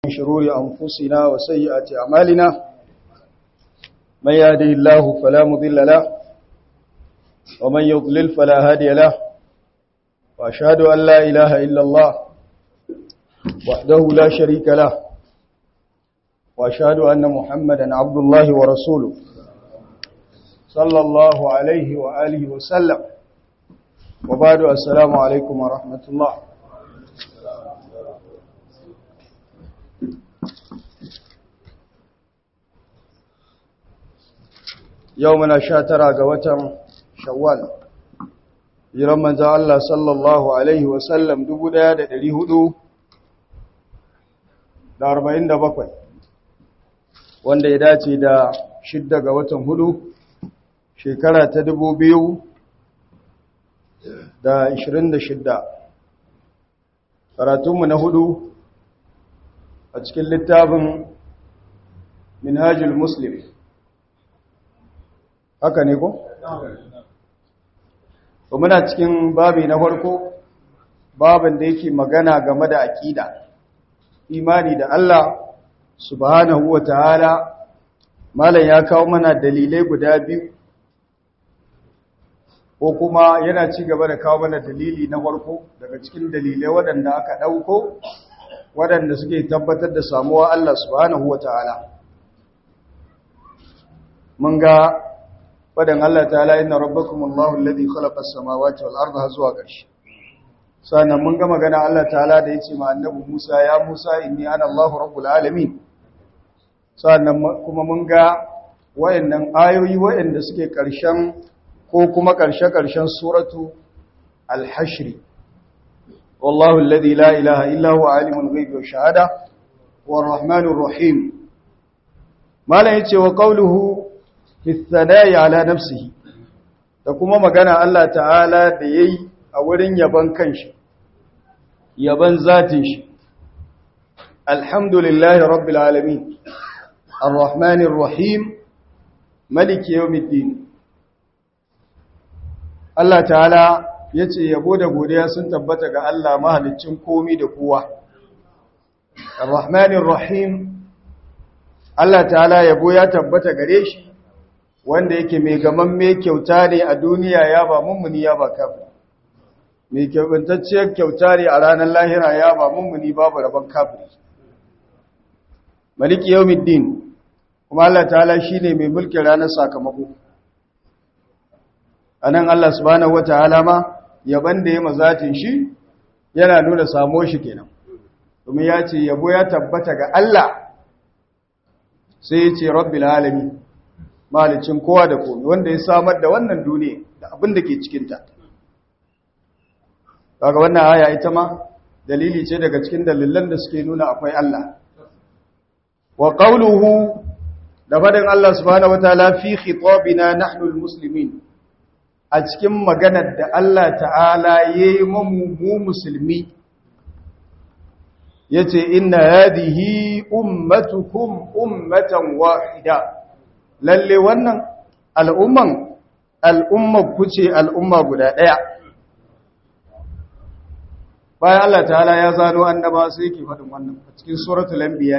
من شرور أنفسنا وسيئات أعمالنا من يهده الله فلا مضل له ومن يضلل فلا هادي له وأشهد أن لا إله إلا الله وحده لا شريك له وأشهد أن محمدا عبد الله ورسوله صلى الله عليه وآله وسلم وبعد السلام عليكم ورحمة الله yau muna sha tara ga watan shawwal jiran manzan Allah sallallahu Alaihi wasallam dubu ɗaya da ɗari hudu da arba'in da bakwai wanda ya dace da shidda ga watan hudu shekara ta dubu biyu da ishirin da shidda karatunmu na hudu a cikin littafin minhajul muslim haka ne ko? to muna cikin babi na farko babin da yake magana game da aƙida imani da Allah subhanahu wa ta'ala malam ya kawo mana dalilai guda biyu ko kuma yana ci gaba da kawo mana dalili na farko daga cikin dalilai waɗanda aka ɗauko waɗanda suke tabbatar da samuwa Allah subhanahu wa ta'ala mun ga fadan Allah ta'ala inna rabbakum Allahu alladhi khalaqa as-samawati wal arda zuwa ƙarshe sannan mun ga magana Allah ta'ala da yace ma annabi Musa ya Musa inni ana Allahu rabbul alamin sannan kuma mun ga wayannan ayoyi wayanda suke ƙarshen ko kuma ƙarshe-ƙarshen suratu al-hashr wallahu alladhi la ilaha illa huwa alimul ghaibi wash shahada war rahmanur rahim malan yace wa qawluhu fisanayi ala nafsihi da kuma magana Allah ta'ala da yayi a wurin yaban kanshi yaban zatin shi alhamdulillahi rabbil alamin arrahmanir rahim maliki yawmiddin Allah ta'ala yace yabo da godiya sun tabbata ga Allah mahaliccin komi da kowa arrahmanir rahim Allah ta'ala yabo ya tabbata gare shi wanda yake mai gaman mai kyauta ne a duniya ya ba mummuni ya ba kafin mai kyautantacciyar kyauta ne a ranar lahira ya ba mummuni babu rabon kafin maliki yawmiddin kuma Allah ta'ala shine mai mulkin ranar sakamako anan Allah subhanahu wataala ma yaban da ya mazatin shi yana nuna samo shi kenan domin ya ce yabo ya tabbata ga Allah sai ya ce rabbil alamin malicin kowa da komi wanda ya samar da wannan duniya da abin da ke cikinta kaga wannan aya ita ma dalili ce daga cikin dalilan da suke nuna akwai Allah wa qawluhu da fadin Allah subhanahu wataala fi khitabina nahnu almuslimin a cikin maganar da Allah ta'ala yayi mu mu musulmi yace inna hadhihi ummatukum ummatan wahida lalle wannan al'umman al'ummar ku ce al'umma guda ɗaya bayan Allah ta'ala ya zano annaba sai yake faɗin wannan a cikin suratul anbiya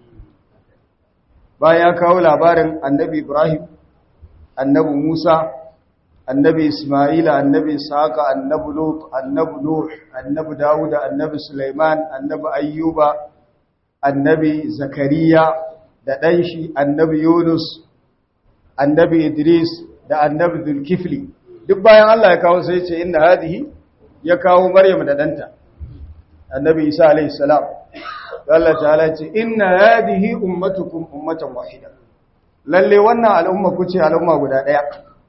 bayan ya kawo labarin annabi Ibrahim annabi Musa annabi Isma'ila annabi Ishaqa annabi Lut annabi Nuh annabi Dawud annabi Sulaiman annabi Ayyuba annabi Zakariya da ɗan shi annabi Yunus annabi Idris da annabi Zulkifli duk bayan Allah ya kawo sai ce inna hadihi ya kawo Maryam da danta annabi Isa alayhi salam Allah ta'ala ce inna hadihi ummatukum ummatan wahida lalle wannan al'umma ku ce al'umma guda daya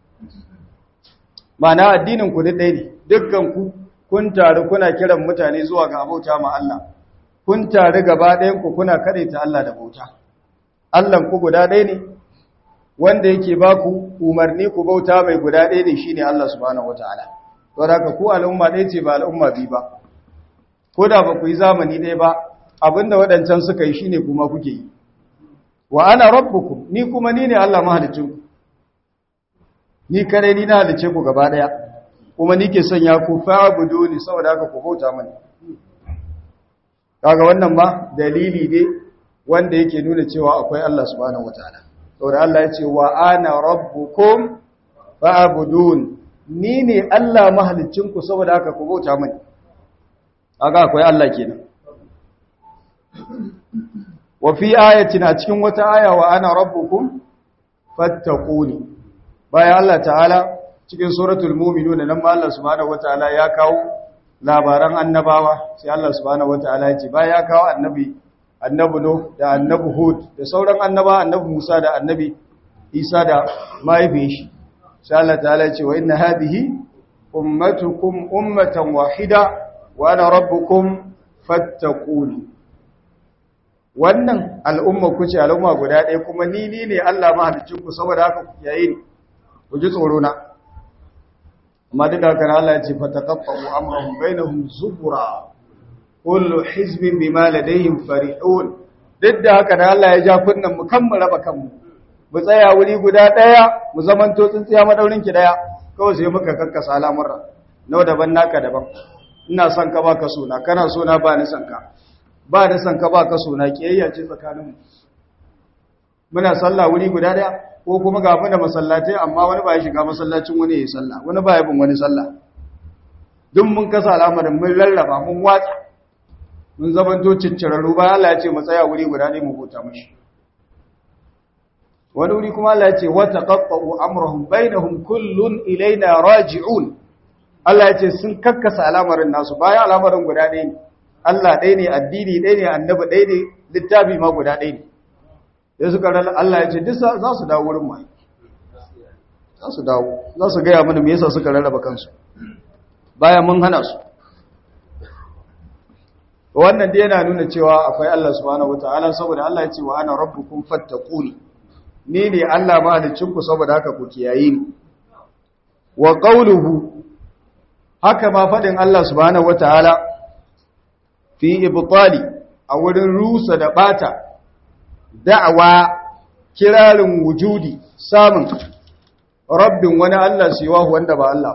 ma'ana addinin ku duk ɗaya ne dukkan ku kun taru kuna kiran mutane zuwa ga abauta ma Allah kun taru gaba ɗayan ku kuna kadaita Allah da bauta Allah ku guda ɗaya ne wanda yake ba ku umarni ku bauta mai guda ɗaya ne shine Allah subhanahu wataala to da ku al'umma ɗaya ce ba al'umma biyu ba ko da ba ku yi zamani ɗaya ba abinda waɗancan suka yi shine kuma kuke yi wa ana rabbukum ni kuma ni ne Allah mahalicin ku ni kare ni na halice ku gaba ɗaya kuma ni ke sanya ku fa'budu ni saboda haka ku bauta mani kaga wannan ba dalili ne wanda yake nuna cewa akwai Allah subhanahu wataala saboda Allah ya ce wa ana rabbukum fa'budun ni ne Allah mahalicinku saboda haka ku bauta mani aga akwai Allah kenan wa fi ayatin a cikin wata aya wa ana rabbukum fattaquni bayan Allah ta'ala cikin suratul mu'minun nan ma Allah subhanahu wataala ya kawo labaran annabawa sai Allah subhanahu wataala ya ce bayan ya kawo annabi annabi no da annabi hud da sauran annaba annabi Musa da annabi Isa da mahaifin shi sai Allah ta'ala ya ce wa inna hadhihi ummatukum ummatan wahida wa ana rabbukum fattaquni wannan al'umma ku ce al'umma guda ɗaya kuma ni ni ne Allah mahalicin ku saboda haka ku yayi ni ku ji tsoro na amma duk da haka Allah ya ce fataqaffu amrahum bainahum zubura kullu hizbin bima ladayhim farihun duk da haka da Allah ya ja kunnan mu kan mu raba kanmu mu tsaya wuri guda ɗaya mu zamanto tsintsiya madaurin ki ɗaya kawai sai muka kakkasa al'amura nawa daban naka daban ina son ka baka suna kana suna ba ni son ka ba ni son ka baka suna kiyayya ce tsakaninmu muna sallah wuri guda ɗaya ko kuma ga mu da masallatai amma wani ba ya shiga masallacin wani ya yi sallah wani ba ya bin wani sallah duk mun kasa al'amarin mun rarraba mun watsa mun zamanto ciccirarru ba Allah ya ce mu tsaya wuri guda ne mu huta mashi wani wuri kuma Allah ya ce wa taqaqqu amrahum bainahum kullun ilaina raji'un Allah ya ce sun kakkasa al'amarin nasu bayan al'amarin guda ɗaya ne Allah ɗaya ne addini ɗaya ne annabi ɗaya ne littafi ma guda ɗaya ne ya suka rana Allah ya ce duk za su dawo wurin mai za su dawo za su gaya mana me yasa suka rarraba kansu bayan mun hana su wannan dai yana nuna cewa akwai Allah subhanahu wataala saboda Allah ya ce wa ana rabbukum fattaquni ni ne Allah mahalicinku saboda haka ku kiyaye ni wa qawluhu haka ma fadin Allah subhanahu wataala fi ibtali a wurin rusa da bata da'awa kirarin wujudi samun rabbin wani Allah siwa wanda ba Allah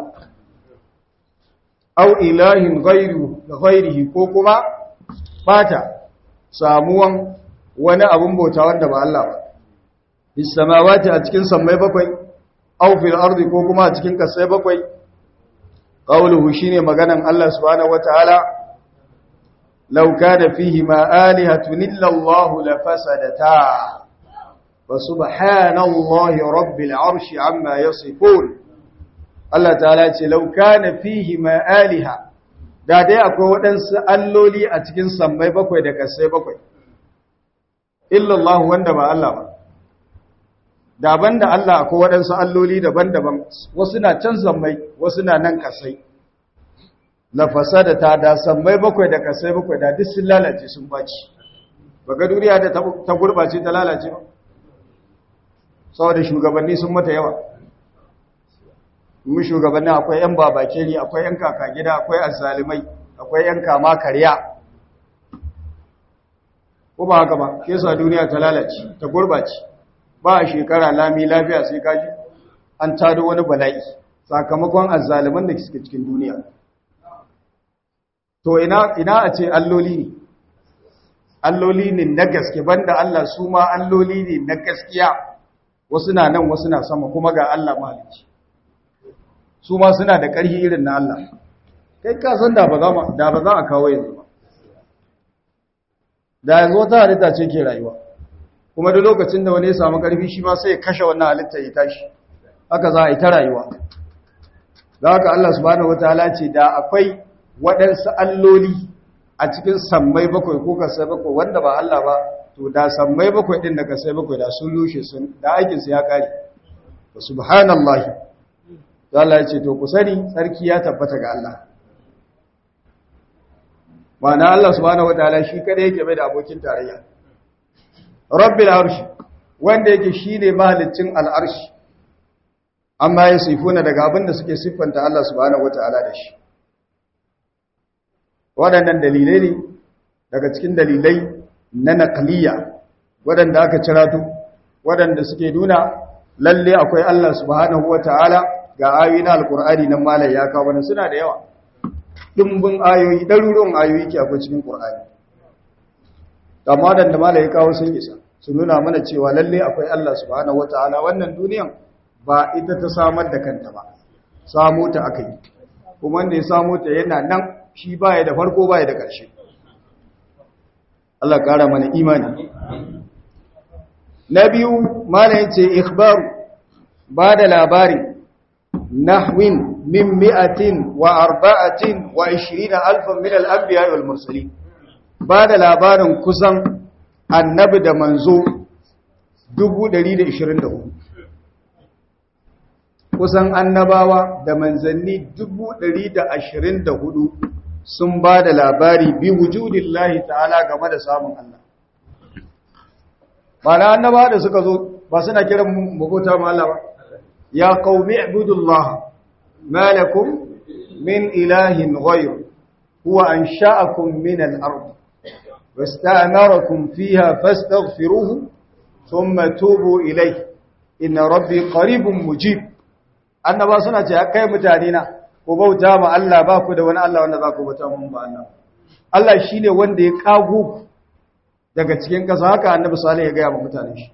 au ilahin ghairu ghairihi ko kuma bata samuwan wani abun bauta wanda ba Allah ba bis samawati a cikin sammai bakwai au fil ardi ko kuma a cikin kasai bakwai qawluhu shine maganan Allah subhanahu wataala law kana fihi ma alihatun illa Allah la fasadata wa subhanallahi rabbil arshi amma yasifun Allah ta'ala ce law kana fihi ma aliha da dai akwai waɗansu alloli a cikin sammai bakwai da kasai bakwai illa Allah wanda ba Allah ba daban da Allah akwai waɗansu alloli daban-daban wasu na can sammai wasu na nan kasai na fasada ta da sammai bakwai da kasai bakwai da duk sun lalace sun baci baga duniya da ta gurbace ta lalace ba saboda shugabanni sun mata yawa mu shugabanni akwai yan babakeri akwai yan kaka gida akwai azzalimai akwai yan kama karya ko ba haka ba ke sa duniya ta lalace ta gurbace ba a shekara lami lafiya sai kaji an tado wani bala'i sakamakon azzaliman da suke cikin duniya to ina ina a ce alloli ne alloli ne na gaske banda Allah su ma alloli ne na gaskiya wasu na nan wasu na sama kuma ga Allah mahalicci su ma suna da ƙarfi irin na Allah kai ka san da ba za da ba za a kawo yanzu ba da yanzu wata halitta ce ke rayuwa kuma da lokacin da wani ya samu ƙarfi shi ma sai ya kashe wannan halitta ya tashi haka za a yi ta rayuwa da haka Allah subhanahu wataala ce da akwai waɗansu alloli a cikin sammai bakwai ko kasai bakwai wanda ba Allah ba to da sammai bakwai ɗin da kasai bakwai da sun rushe sun da aikinsu ya ƙare wa subhanallahi da Allah ya ce to ku sani tsarki ya tabbata ga Allah ma'ana Allah subhanahu wataala shi kada yake bai da abokin tarayya rabbil arshi wanda yake shine mahaliccin al'arshi amma ya sifuna daga abin da suke siffanta Allah subhanahu wataala da shi waɗannan dalilai ne daga cikin dalilai na naqliya waɗanda aka cirato waɗanda suke nuna lalle akwai Allah subhanahu wataala ga ayoyi na alqur'ani nan malai ya kawo wannan suna da yawa dimbin ayoyi ɗaruruwan ayoyi ke akwai cikin qur'ani amma dan da malai kawo sun isa su nuna mana cewa lalle akwai Allah subhanahu wataala wannan duniyan ba ita ta samar da kanta ba samu ta akai kuma wanda ya samu ta yana nan shi baya da farko baya da ƙarshe Allah ƙara mana imani na biyu malai yace ikhbaru ba da labari nahwin min mi'atin wa arba'atin wa ishirina alfan min al'ambiya wal mursali ba da labarin kusan annabi da manzo 124 kusan annabawa da manzanni 124 sun ba da labari bi wujudin lahi ta'ala game da samun Allah ba na annaba da suka zo ba suna kiran magota ma Allah ba ya qaumi ibudullah ma lakum min ilahin ghayr huwa ansha'akum min al-ard wasta'marakum fiha fastaghfiruhu thumma tubu ilayhi inna rabbi qaribun mujib annaba suna ce kai mutane na ku bauta ma Allah ba ku da wani Allah wanda za ku bauta mun ba Allah Allah shine wanda ya kago daga cikin ƙasa haka annabi salih ya gaya wa mutane shi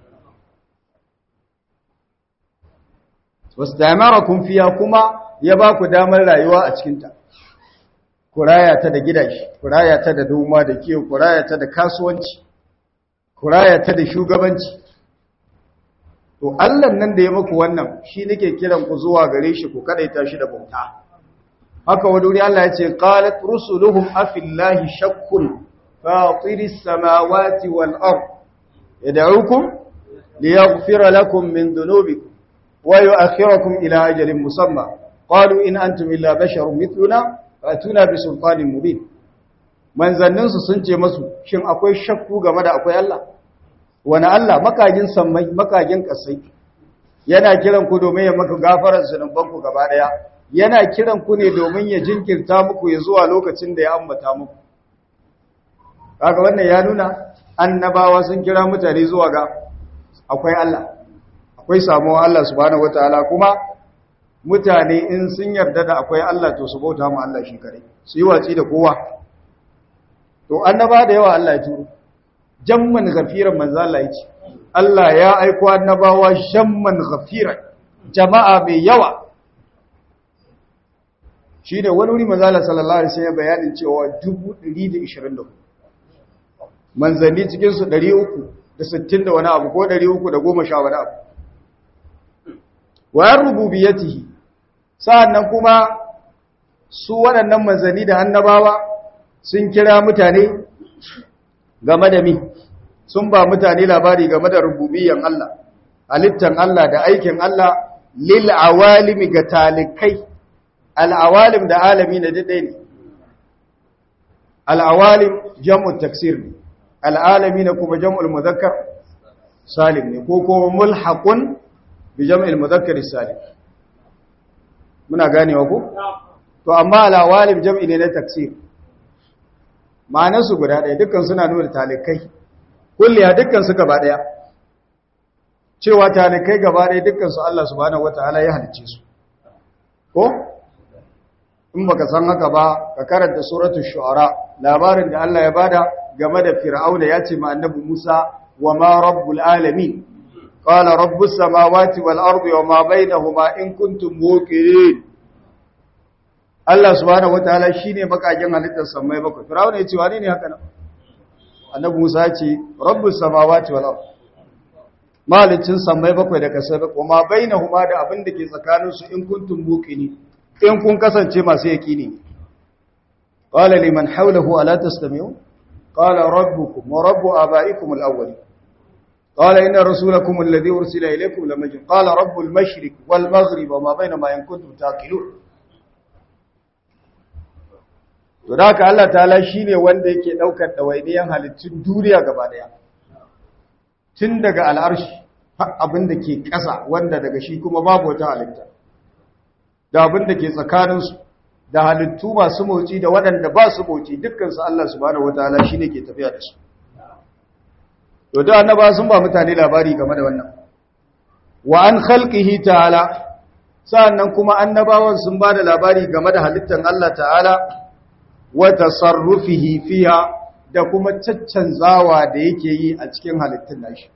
wasu kun fiya kuma ya ba ku damar rayuwa a cikinta ku raya ta da gidashi ku raya ta da noma da kiyo ku raya ta da kasuwanci ku raya ta da shugabanci to Allah nan da ya muku wannan shi nake kiran ku zuwa gare shi ku kadaita shi da bauta haka wani wuri Allah ya ce qalat rusuluhum afillahi shakkun fatiris samawati wal ard yad'ukum liyaghfira lakum min dhunubikum wa yu'akhirukum ila ajalin musamma qalu in antum illa basharun mithluna fatuna bi sultanin mubin manzannin su sun ce masu shin akwai shakku game da akwai Allah wani Allah makagin sammai makagin kasai yana kiran ku domin ya maka gafarar zunuban ku gaba daya yana kiran ku ne domin ya jinkirta muku ya zuwa lokacin da ya ambata muku kaga wannan ya nuna annabawa sun kira mutane zuwa ga akwai Allah akwai samuwa Allah subhanahu wataala kuma mutane in sun yarda da akwai Allah to su bauta mu Allah shi kare su yi watsi da kowa to annaba da yawa Allah ya turo jamman ghafiran manzo Allah ya ce Allah ya aiko annabawa jamman ghafiran jama'a mai yawa shi ne wani wuri manzo Allah sallallahu alaihi wasallam bayanin cewa 124 manzanni cikin su 360 da wani abu ko 310 wani abu wa rububiyyatihi sa'annan kuma su waɗannan manzanni da annabawa sun kira mutane game da mi sun ba mutane labari game da rububiyyan Allah halittan Allah da aikin Allah lil awalimi ga talikai al awalim da alami na dade ne al awalim jam'u taksir ne al alami na kuma jam'ul muzakkar salim ne ko kuma mulhaqun bi jam'il muzakkar salim muna ganewa ko to amma al awalim jam'i ne na taksir ma'anarsu guda ɗaya dukkan suna nuna talikai kulliya dukkan su gaba ɗaya cewa talikai gaba ɗaya dukkan su Allah subhanahu wataala ya halicce su ko in baka san haka ba ka karanta suratul shu'ara labarin da Allah ya bada game da fir'auna ya ce ma annabi Musa wa ma rabbul alamin qala rabbus samawati wal ardi wa ma bainahuma in kuntum muqinin Allah subhanahu wataala shine bakakin halittar samai bakwai Fir'auna ya ce wani ne haka nan Annabi Musa ya ce Rabbus samawati wal ard malicin samai bakwai da kasai bakwai kuma bainahuma da abin da ke tsakanin su in kuntum muqini in kun kasance masu yaqini qala liman hawlahu ala tastami'u qala rabbukum wa rabbu abaikum al-awwalin قال إن رسولكم الذي أرسل إليكم لمجنون قال رب المشرق والمغرب وما بينما إن كنتم تاكلون to da haka Allah ta'ala shine wanda yake daukar dawainiyan halittun duniya gaba daya tun daga al'arshi har abin da ke ƙasa wanda daga shi kuma babu wata halitta da abin da ke tsakanin su da halittu masu motsi da waɗanda ba su motsi dukkan su Allah subhanahu wataala shine ke tafiya da su to da annaba sun ba mutane labari game da wannan wa an khalqihi ta'ala sa'annan kuma annabawan sun ba da labari game da halittar Allah ta'ala wa tasarrufihi fiha da kuma caccanzawa da yake yi a cikin halittun nashi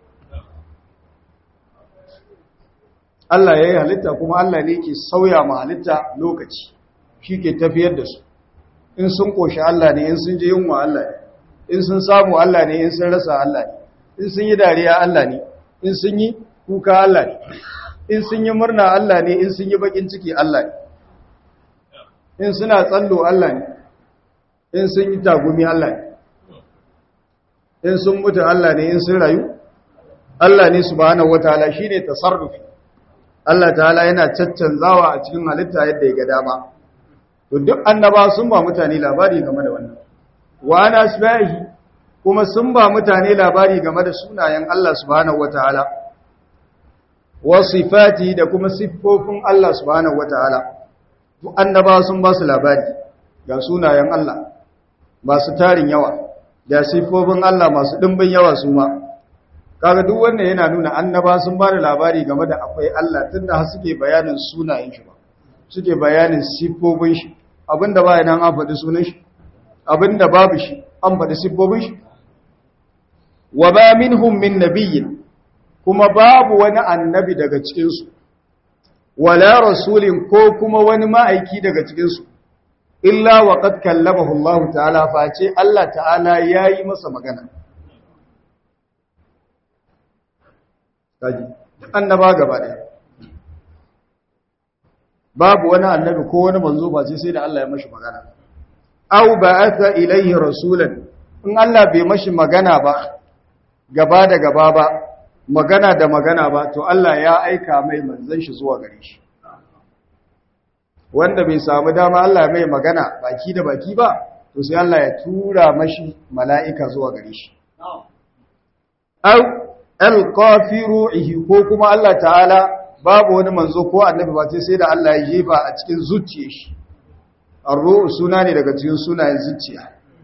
Allah ya yi halitta kuma Allah ne ke sauya ma halitta lokaci shi ke tafiyar da su in sun ƙoshi Allah ne in sun je yunwa Allah ne in sun samu Allah ne in sun rasa Allah ne in sun yi dariya Allah ne in sun yi kuka Allah ne in sun yi murna Allah ne in sun yi bakin ciki Allah ne in suna tsallo Allah ne in sun yi tagumi Allah ne in sun mutu Allah ne in sun rayu Allah ne subhanahu wataala shine tasarrufi Allah ta'ala yana caccanzawa a cikin halitta yadda ya ga dama to duk annaba sun ba mutane labari game da wannan wa ana asbahi kuma sun ba mutane labari game da sunayen Allah subhanahu wataala wa sifati da kuma siffofin Allah subhanahu wataala duk annaba sun ba su labari ga sunayen Allah masu tarin yawa da siffofin Allah masu dimbin yawa su ma kaga duk wannan yana nuna annaba sun ba da labari game da akwai Allah tunda har suke bayanin sunayen shi ba suke bayanin siffofin shi abinda ba nan an faɗi sunan shi abinda babu shi an faɗi siffofin shi wa ba minhum min nabiyyin kuma babu wani annabi daga cikin su wala rasulin ko kuma wani ma'aiki daga cikin su illa wa qad kallamahu Allah ta'ala face Allah ta'ala yayi masa magana kaji annaba gaba ɗaya babu wani annabi ko wani manzo ba sai da Allah ya mashi magana aw ba'atha ilayhi rasulan in Allah bai mashi magana ba gaba da gaba ba magana da magana ba to Allah ya aika mai manzon shi zuwa gare shi wanda bai samu dama Allah mai magana baki da baki ba to sai Allah ya tura mashi mala'ika zuwa gare shi aw alqafiru ko kuma Allah ta'ala babu wani manzo ko annabi ba sai da Allah ya jefa a cikin zuciyar shi ar-ruh suna ne daga cikin sunayen zuciya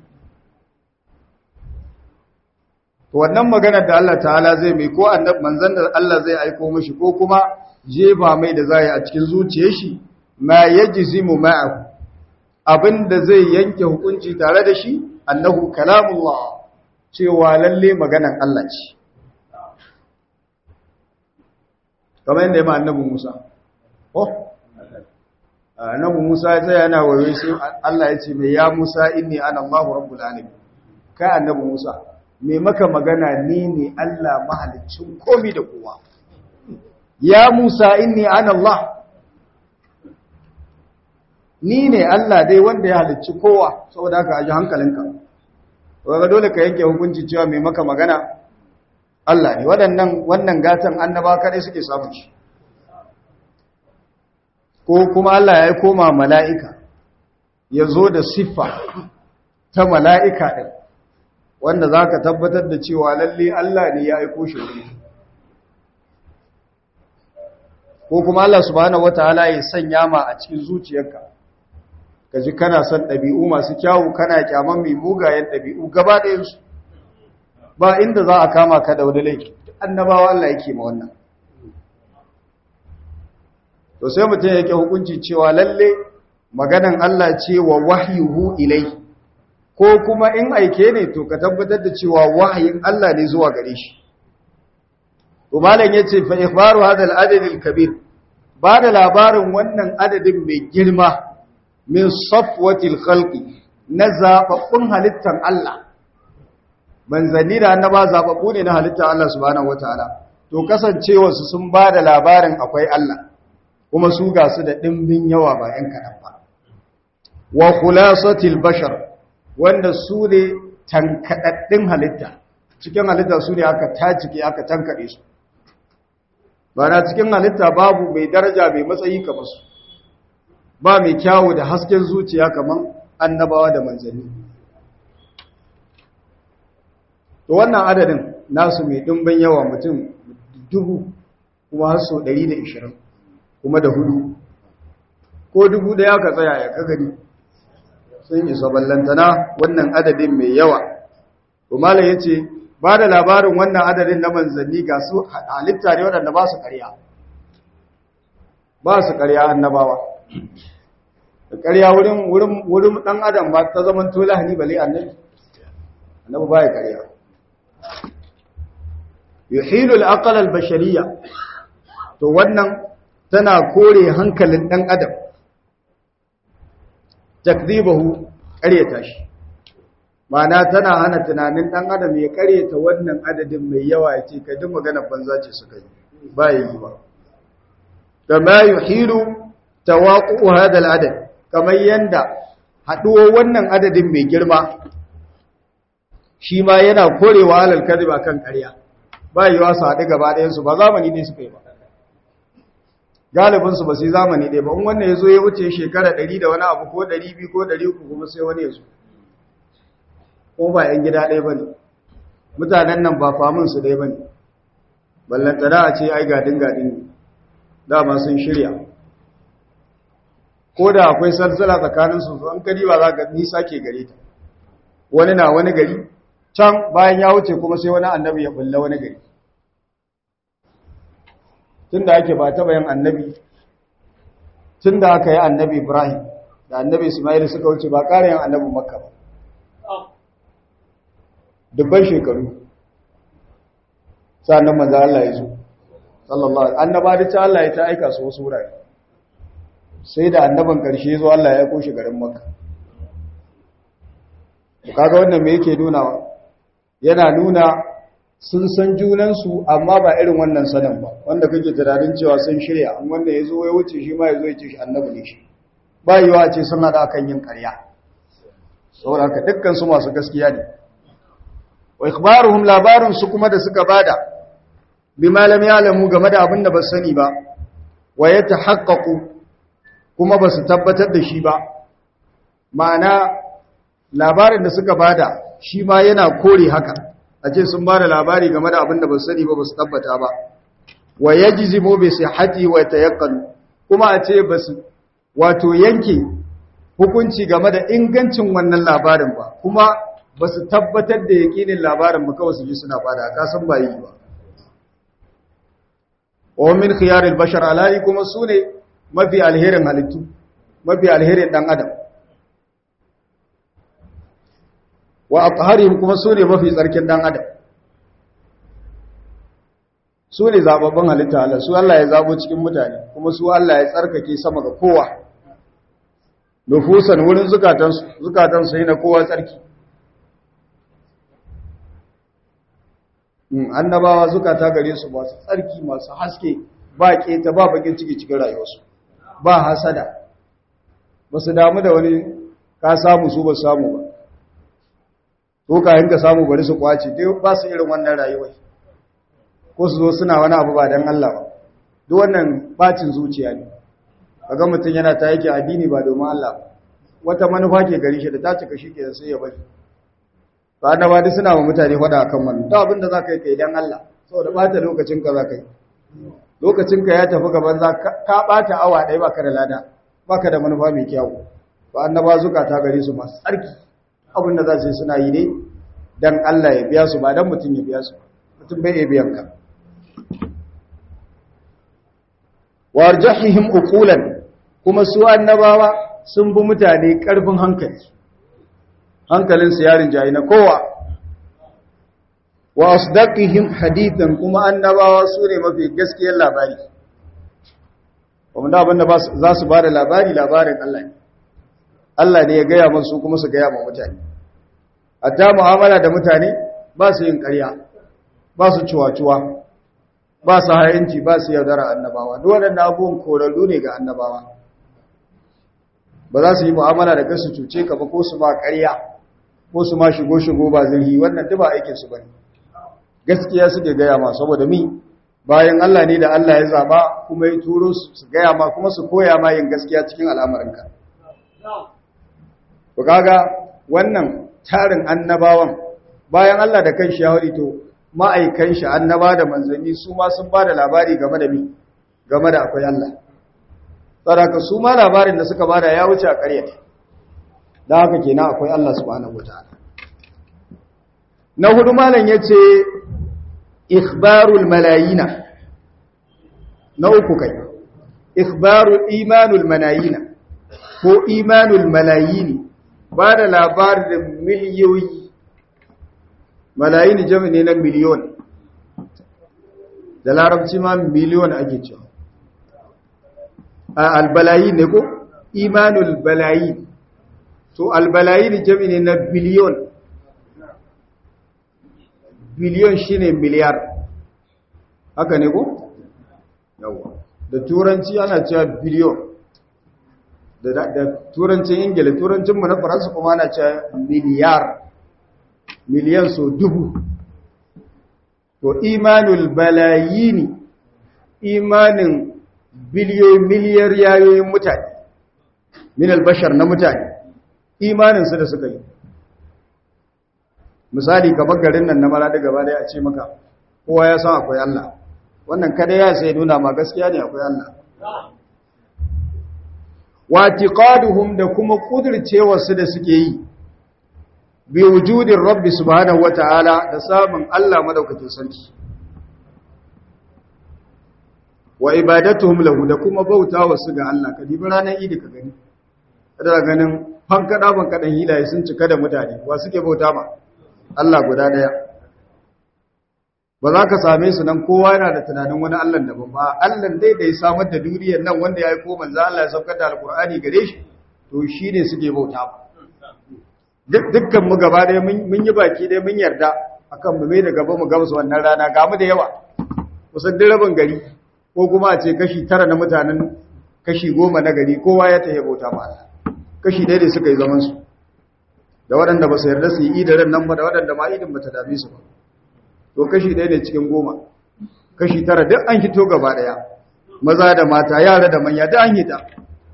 to wannan magana da Allah ta'ala zai mai ko annabi manzon da Allah zai aika mishi ko kuma jefa mai da zai a cikin zuciyar shi ma yajzimu ma'ahu abinda zai yanke hukunci tare da shi annahu kalamullah cewa lalle maganan Allah ce kamar yadda ya ma annabi Musa. Oh, annabi Musa ya tsaya yana wayo sai Allah ya ce mai ya Musa inni ana Allahu rabbul alamin. Kai annabi Musa, mai maka magana ni ne Allah mahaliccin komi da kowa. Ya Musa inni ana Allah. Ni ne Allah dai wanda ya halicci kowa saboda haka aji hankalinka. Wanda dole ka yanke hukunci cewa mai maka magana Allah ne waɗannan wannan gatan annaba kaɗai suke samun shi ko kuma Allah ya koma mala'ika ya zo da siffa ta mala'ika ɗin wanda za ka tabbatar da cewa lalle Allah ne ya aiko shi ne ko kuma Allah subhanahu wataala ya sanya ma a cikin zuciyarka ka ji kana son ɗabi'u masu kyawu kana kyaman mai mugayen ɗabi'u gaba ɗayansu ba inda za a kama ka da wani laifi annabawa Allah yake ma wannan to sai mutum yake hukunci cewa lalle maganan Allah ce wa wahyuhu ilai ko kuma in aike ne to ka tabbatar da cewa wahayin Allah ne zuwa gare shi to malam yace fa ikhbaru hadha al-adad al-kabir ba da labarin wannan adadin mai girma min safwati al-khalqi na zababbun halittar Allah manzanni da annaba zababbu ne na halittar Allah subhanahu wataala to kasancewarsu sun ba da labarin akwai Allah kuma su ga su da dimbin yawa ba yan kaɗan ba wa khulasatil bashar wanda su ne tankadaddin halitta cikin halitta su ne aka tacike aka tankade su ba na cikin halitta babu mai daraja mai matsayi kamar su ba mai kyawu da hasken zuciya kamar annabawa da manzanni to wannan adadin nasu mai dimbin yawa mutum dubu kuma har so 120 kuma da hudu ko dubu da ya ka tsaya ya kagari sun isa ballantana wannan adadin mai yawa to malam yace ba da labarin wannan adadin na manzanni ga su halitta ne waɗanda ba su ƙarya ba su ƙarya annabawa da ƙarya wurin wurin wurin dan adam ba ta zaman to lahani bale annabi annabi baya ƙarya yuhilu al-aqal al-bashariyya to wannan tana kore hankalin dan adam takdhibahu ƙaryata shi ma'ana tana hana tunanin dan adam ya ƙaryata wannan adadin mai yawa ya ce kai duk magana banza ce suka yi ba yi ba kama yuhilu tawaqqu hada al-adad kamar yanda haduwar wannan adadin mai girma shi ma yana korewa alal kadhib akan ƙarya ba yiwa su haɗu gaba ɗayan su ba zamani ne suka yi ba galibin su ba su zamani ɗaya ba in wannan yazo ya wuce shekara 100 da wani abu ko 200 ko 300 kuma sai wani yazo ko ba yan gida ɗaya bane mutanen nan ba famin su ɗaya bane ballantana a ce ai gadin gadin dama sun shirya ko da akwai salsala tsakaninsu an kadi ba za ka nisa ke gare ta wani na wani gari can bayan ya wuce kuma sai wani annabi ya bulla wani gari tun da ake ba taɓa yin annabi tun da aka yi annabi ibrahim da annabi ismail suka wuce ba ƙara yin annabin makka ba dubban shekaru sa'annan manzo Allah ya zo sallallahu alaihi annaba da ta Allah ya ta aika su wasu wurare sai da annaban karshe zo Allah ya koshi garin Makka kaga wannan me yake nuna yana nuna sun san junan su amma ba irin wannan sanin ba wanda kake tunanin cewa sun shirya amma wanda yazo ya wuce shi ma yazo ya ce shi annabi ne shi ba yiwa ce sun hada akan yin ƙarya saboda haka dukkan su masu gaskiya ne wa ikhbaruhum labarun su kuma da suka bada bima lam ya'lamu game da abin da ba sani ba wa yatahaqqaqu kuma ba su tabbatar da shi ba ma'ana labarin da suka bada shi ma yana kore haka a ce sun bada labari game da abin da ba sani ba ba su tabbata ba wa yajzimu bi sihhati wa tayaqqanu kuma a ce ba su wato yanke hukunci game da ingancin wannan labarin ba kuma ba su tabbatar da yaƙinin labarin ba kawai su ji suna bada kasan ba yi ba wa min khiyaril bashar alali kuma su ne mafi alherin halittu mafi alherin dan adam wa aqharihim kuma su ne mafi tsarkin dan adam su ne zababban halitta Allah su Allah ya zabo cikin mutane kuma su Allah ya tsarkake sama ga kowa nufusan wurin zukatansu zukatansu yana kowa tsarki annabawa zukata gare su masu tsarki masu haske ba keta ba bakin ciki cikin rayuwarsu ba hasada ba su damu da wani ka samu su ba samu ba to kayan ka samu bari su kwace dai ba su irin wannan rayuwar ko su zo suna wani abu ba don Allah ba duk wannan bacin zuciya ne kaga mutum yana ta yake addini ba domin Allah ba wata manufa ke gari shi da ta cika shi ke sai ya bari ba annaba duk suna wa mutane faɗa akan wannan to abin da zaka yi kai dan Allah saboda bata lokacin ka zaka yi lokacin ka ya tafi gaban za ka bata awa ɗaya baka da lada baka da manufa mai kyau ba annaba zukata gare su masu tsarki abin da za su yi suna yi ne dan Allah ya biya su ba dan mutum ya biya su mutum bai iya biyan ka warjahihim uqulan kuma su annabawa sun bi mutane karfin hankali hankalinsu yarin jayi na kowa wa asdaqihim hadithan kuma annabawa su ne mafi gaskiyar labari kuma da abinda za su ba da labari labarin Allah ne Allah ne ya gaya masu kuma su gaya ma mutane hatta mu'amala da mutane ba su yin ƙarya ba su ciwa-ciwa ba su hayanci ba su yaudara annabawa duk waɗanda abubuwan korarru ne ga annabawa ba za su yi mu'amala da kansu cuce ka ba ko su ma ƙarya ko su ma shigo-shigo ba zirhi wannan duk ba aikin su bane gaskiya suke gaya ma saboda mi bayan Allah ne da Allah ya zaba kuma ya turo su gaya ma kuma su koya ma yin gaskiya cikin al'amuranka to kaga wannan tarin annabawan bayan Allah da kan shawari to ma'aikan shi annaba da manzanni su ma sun ba da labari game da mi game da akwai Allah saraka su ma labarin da suka bada ya wuce a ƙaryata da haka kenan akwai Allah subhanahu wataala na hudu malam yace ikhbarul malayina na uku kai ikhbarul imanul malayina ko imanul malayini ba da labarin miliyoyi malayin jami ne na miliyon da larabci ma miliyon ake cewa a albalayi ne ko imanul balayi to albalayi jami ne na biliyon biliyon shine miliyar haka ne ko yawa da turanci ana cewa biliyon da turancin ingila turancinmu na faransa kuma ana cewa miliyar miliyan so dubu to imanul balayini imanin biliyoyin miliyar yayoyin mutane min albashar na mutane imaninsu da suka yi misali kamar garin nan na maradi gaba daya a ce maka kowa ya san akwai Allah wannan kada ya sai nuna ma gaskiya ne akwai Allah watiqaduhum da kuma kudircewa su da suke yi bi wujudin rabbi subhanahu wataala da samun Allah madaukakin sarki wa ibadatuhum lahu da kuma bautawa su ga Allah ka dibi ranar idi ka gani kada ganin fankada bankadan hilaye sun cika da mutane wa suke bauta ma Allah guda daya ba za ka same su nan kowa yana da tunanin wani Allah daban ba Allah dai da ya samar da duniyar nan wanda ya yi ko manzo Allah ya saukar da alkur'ani gare shi to shine suke bauta duk dukkan mu gaba dai mun yi baki dai mun yarda akan mu mai da gaba mu gamsu wannan rana ga mu da yawa kusan duk rabin gari ko kuma a ce kashi tara na mutanen kashi goma na gari kowa ya tafi bauta ma Allah kashi ɗaya da suka yi zaman su da waɗanda ba su yarda su yi idaran nan ba da waɗanda ma idin ba ta dame su ba to kashi ɗaya ne cikin goma kashi tara duk an hito gaba ɗaya maza da mata yara da manya duk an hita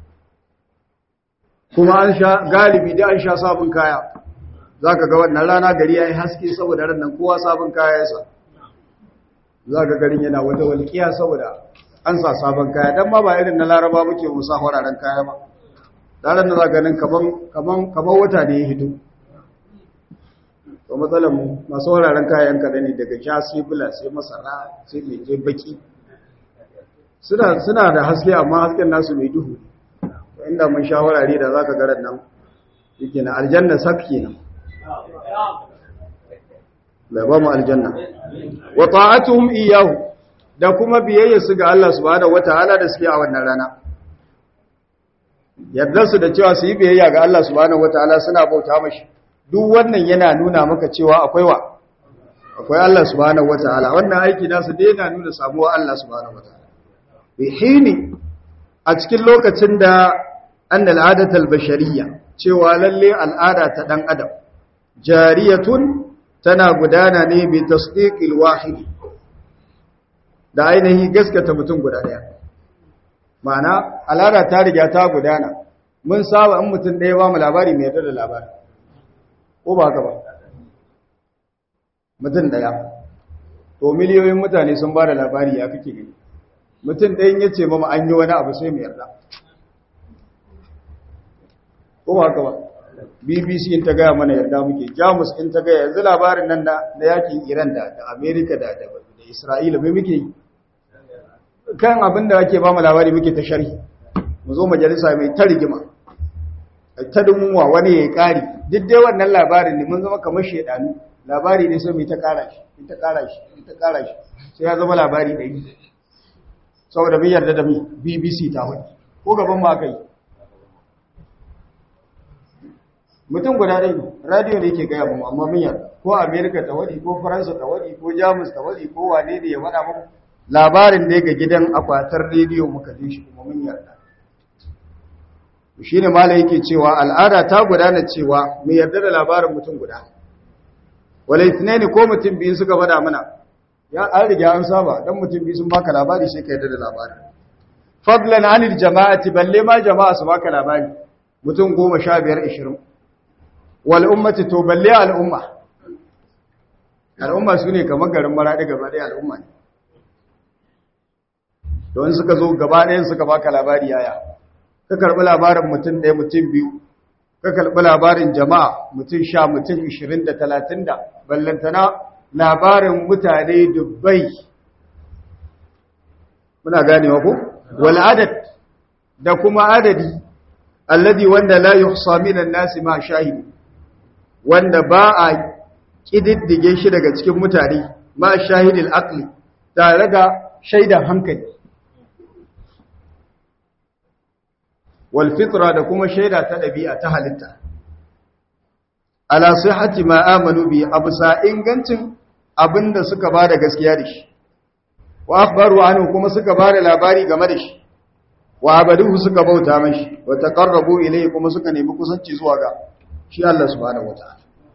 kuma an sha galibi da an sha sabon kaya za ka ga wannan rana gari ya yi haske saboda ran nan kowa sabon kaya ya sa za ka garin yana wata walƙiya saboda an sa sabon kaya don ma ba irin na laraba muke musa wararen kaya ba ranar da za ka ganin kamar wata ne ya hito to matsalar mu masu wararen kayan kada ne daga ja sai bula sai masara sai mai je baki suna da haske amma hasken nasu mai duhu inda mun sha warare da zaka ga nan yake na aljanna sak kenan la ba mu aljanna wa ta'atuhum iyyahu da kuma biyayya su ga Allah subhanahu wataala da suke a wannan rana yadda su da cewa su yi biyayya ga Allah subhanahu wataala suna bauta mashi duk wannan yana nuna maka cewa akwai wa akwai Allah subhanahu wataala wannan aiki nasu dai yana nuna samuwa Allah subhanahu wataala bi hini a cikin lokacin da annal adatal bashariyya cewa lalle al'ada ta dan adam jariyatun tana gudana ne bi tasdiqil wahid da ainihi gaskata mutum guda daya ma'ana al'ada ta riga ta gudana mun saba in mutum ɗaya ba mu labari mai yarda da labari ko ba haka ba mutum ɗaya to miliyoyin mutane sun ba da labari ya kake gani mutum ɗayan ya ce mama an yi wani abu sai mu yarda ko ba haka ba bbc in ta gaya mana yarda muke jamus in ta gaya yanzu labarin nan na yakin iran da amerika da isra'ila mai muke yi kan abin da ake ba mu labari muke ta sharhi mu zo majalisa mai ta rigima ta dumuwa wani ya yi ƙari duk dai wannan labarin ne mun zama kamar shaidanu labari ne sai mai ta ƙara shi ita ƙara shi ita ƙara shi sai ya zama labari ɗari saboda mun yarda da mu bbc ta wani ko gaban ma kai mutum guda ɗaya ne radiyo ne ke gaya mu amma mun yarda ko amerika ta wani ko faransa ta wani ko jamus ta wani ko wane ne ya faɗa muku labarin da ga gidan akwatar rediyo muka ji shi kuma mun yarda shi ne mala yake cewa al'ada ta gudana cewa mu yarda da labarin mutum guda wala ne ko mutum biyu suka faɗa mana ya an riga an saba dan mutum biyu sun baka labari sai ka yarda da labarin fadlan anil jama'ati balle ma jama'a su baka labari mutum goma sha biyar ishirin wal ummati to balle al'umma al'umma su ne kamar garin maraɗi gaba ɗaya al'umma ne don suka zo gaba ɗayan suka baka labari yaya ka karɓi labarin mutum ɗaya mutum biyu ka karɓi labarin jama'a mutum sha mutum ishirin da talatin da ballantana labarin mutane dubbai muna ganewa ko wal adad da kuma adadi alladhi wanda la yuhsa minan nasi ma shahidi wanda ba a kididdige shi daga cikin mutane ma shahidil aqli tare da shaidan hankali wal fitra da kuma shaida ta dabi'a ta halitta ala sihhati ma amanu bi absa ingancin abinda suka bada gaskiya da shi wa akhbaru anhu kuma suka bada labari game da shi wa abaduhu suka bauta mashi wa taqarrabu ilayhi kuma suka nemi kusanci zuwa ga shi Allah subhanahu wataala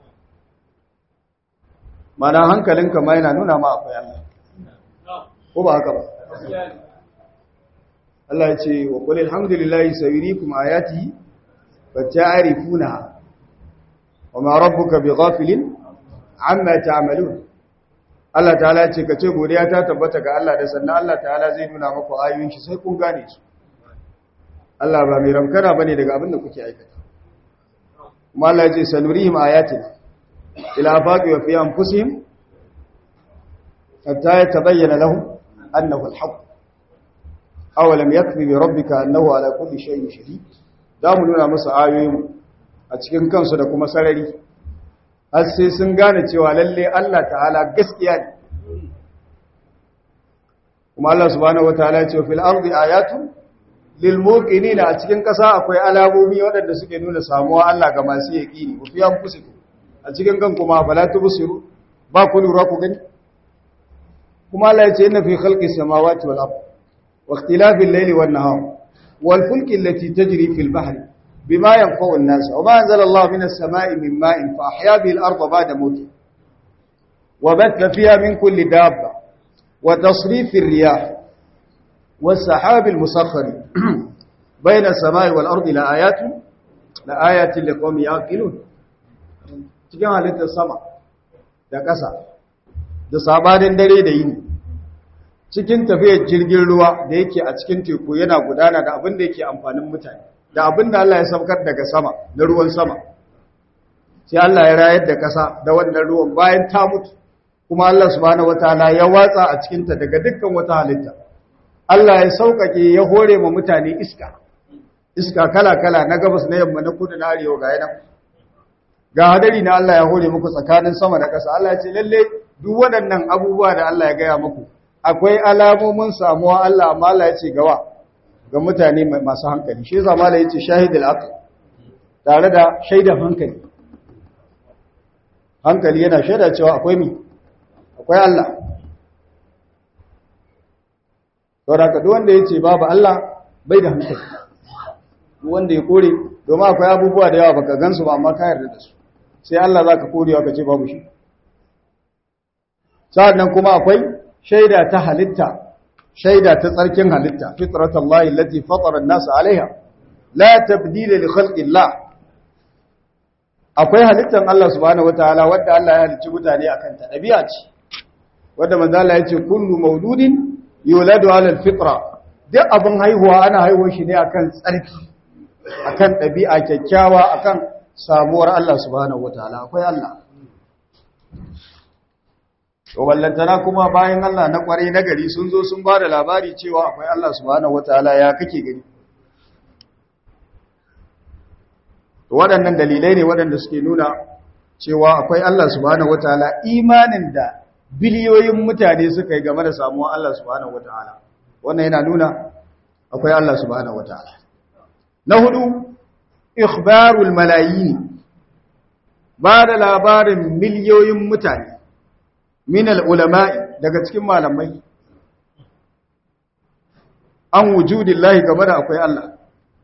mana hankalinka ma yana nuna ma akwai Allah ko ba haka ba Allah ya ce wa qul alhamdulillahi sayuriikum ayatihi fata'rifunaha wa ma rabbuka bighafilin amma ta'malun Allah ta'ala ya ce kace godiya ta tabbata ga Allah da sannan Allah ta'ala zai nuna maku ayoyin shi sai kun gane su Allah ba mai ramkana bane daga abin da kuke aikata kuma Allah ya ce sanurihim ayatina ila faqi wa fi anfusihim hatta yatabayyana lahum annahu al-haqq aw lam yakfi bi rabbika annahu ala kulli shay'in shahid da mu nuna musu ayoyin a cikin kansu da kuma sarari har sai sun gane cewa lalle Allah ta'ala gaskiya ne kuma Allah subhanahu wataala ya ce fil ardi ayatun lil muqinina a cikin kasa akwai alamomi waɗanda suke nuna samuwa Allah ga masu yaqini ku fi anfusikum a cikin kan kuma bala tubsiru ba ku lura ku gani kuma Allah ya ce inna fi khalqis samawati wal ard wa ikhtilafil layli wan nahar wal fulki allati tajri fil bahri bima yanfa'u an-nas wa ma anzala Allah minas samai min ma'in fa ahya bihi al-ardha ba'da mawtiha wa batha fiha min kulli dabba wa tasrifir riyah والسحاب المسخر بين السماء والأرض لآيات لآيات لقوم يعقلون cikin halittar sama da ƙasa da sabanin dare da yini cikin tafiyar jirgin ruwa da yake a cikin teku yana gudana da abin da yake amfanin mutane da abin da Allah ya saukar daga sama na ruwan sama sai Allah ya rayar da ƙasa da wannan ruwan bayan ta mutu kuma Allah subhanahu wataala ya watsa a cikinta daga dukkan wata halitta Allah ya sauƙaƙe ya hore ma mutane iska iska kala-kala na gabas na yamma na kudu na arewa ga yana ga hadari na Allah ya hore muku tsakanin sama da ƙasa Allah ya ce lalle duk waɗannan abubuwa da Allah ya gaya muku akwai alamomin samuwa Allah amma Allah ya ce gawa ga mutane masu hankali shi yasa mala yace shahidul aql tare da shaidan hankali hankali yana shaida cewa akwai mi akwai Allah saboda ka duk wanda yace babu Allah bai da hankali duk wanda ya kore domin akwai abubuwa da yawa baka gansu ba amma ka yarda da su sai Allah zaka korewa ka ce babu shi sa'annan kuma akwai shaida ta halitta shaida ta tsarkin halitta fitratallahi allati fatara an-nas 'alayha la tabdila li khalqillah akwai halittan Allah subhanahu wataala wanda Allah ya halicci mutane akan ta dabi'a ce wanda manzo Allah yace kullu mauludin yuladu 'ala al-fitra duk abin haihuwa ana haihuwar shi ne akan tsarki akan dabi'a kyakkyawa akan samuwar Allah subhanahu wataala akwai Allah to wallantana kuma bayan Allah na kwarai na gari sun zo sun ba da labari cewa akwai Allah subhanahu wataala ya kake gani to waɗannan dalilai ne waɗanda suke nuna cewa akwai Allah subhanahu wataala imanin da biliyoyin mutane suka yi game da samuwar Allah subhanahu wataala wannan yana nuna akwai Allah subhanahu wataala na hudu ikhbarul malayin ba da labarin miliyoyin mutane min al'ulama'i daga cikin malamai an wujudillahi game da akwai Allah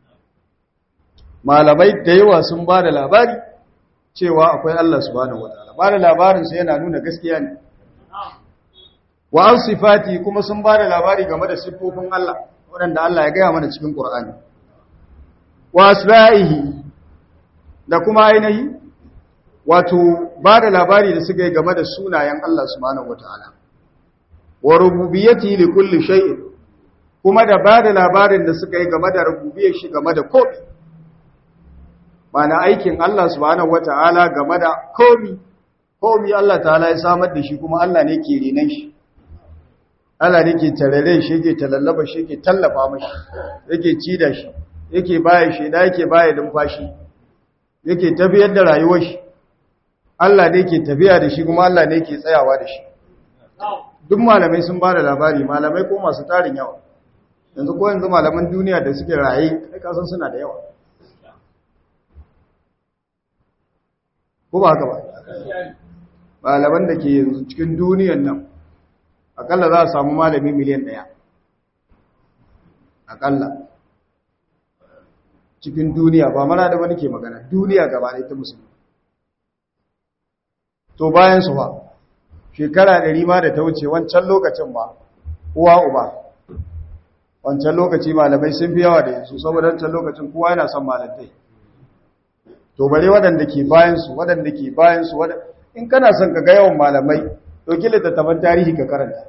malamai da yawa sun ba da labari cewa akwai Allah subhanahu wataala ba da labarinsa yana nuna gaskiya ne wa an sifati kuma sun ba da labari game da siffofin Allah waɗanda Allah ya gaya mana cikin ƙur'ani wa asba'ihi da kuma ainihi wato ba da labari da suka yi game da sunayen Allah subhanahu wata'ala wa rububiyyati li kulli shay'in kuma da ba da labarin da suka yi game da rububiyyar shi game da komai mana aikin Allah subhanahu wata'ala game da komai komai Allah ta'ala ya samar da shi kuma Allah ne ke renan shi Allah ne ke tarare shi yake talallaba shi yake tallafa mashi yake ci da shi yake baya shi da yake baya numfashi yake tafiyar da rayuwar shi Allah ne ke tafiya da shi kuma Allah ne ke tsayawa da shi duk malamai sun ba da labari malamai ko masu tarin yawa yanzu ko yanzu malaman duniya da suke raye kai kasan suna da yawa ko ba haka ba malaman da ke yanzu cikin duniyan nan akalla za a samu malami miliyan ɗaya akalla cikin duniya ba mana da wani ke magana duniya gaba ɗaya ta musulmi to bayan su ba shekara ɗari ma da ta wuce wancan lokacin ba uwa uba wancan lokaci malamai sun fi yawa da yanzu saboda wancan lokacin kowa yana son malamai to bare waɗanda ke bayansu waɗanda ke bayansu in kana son ka ga yawan malamai ɗauki littattafan tarihi ka karanta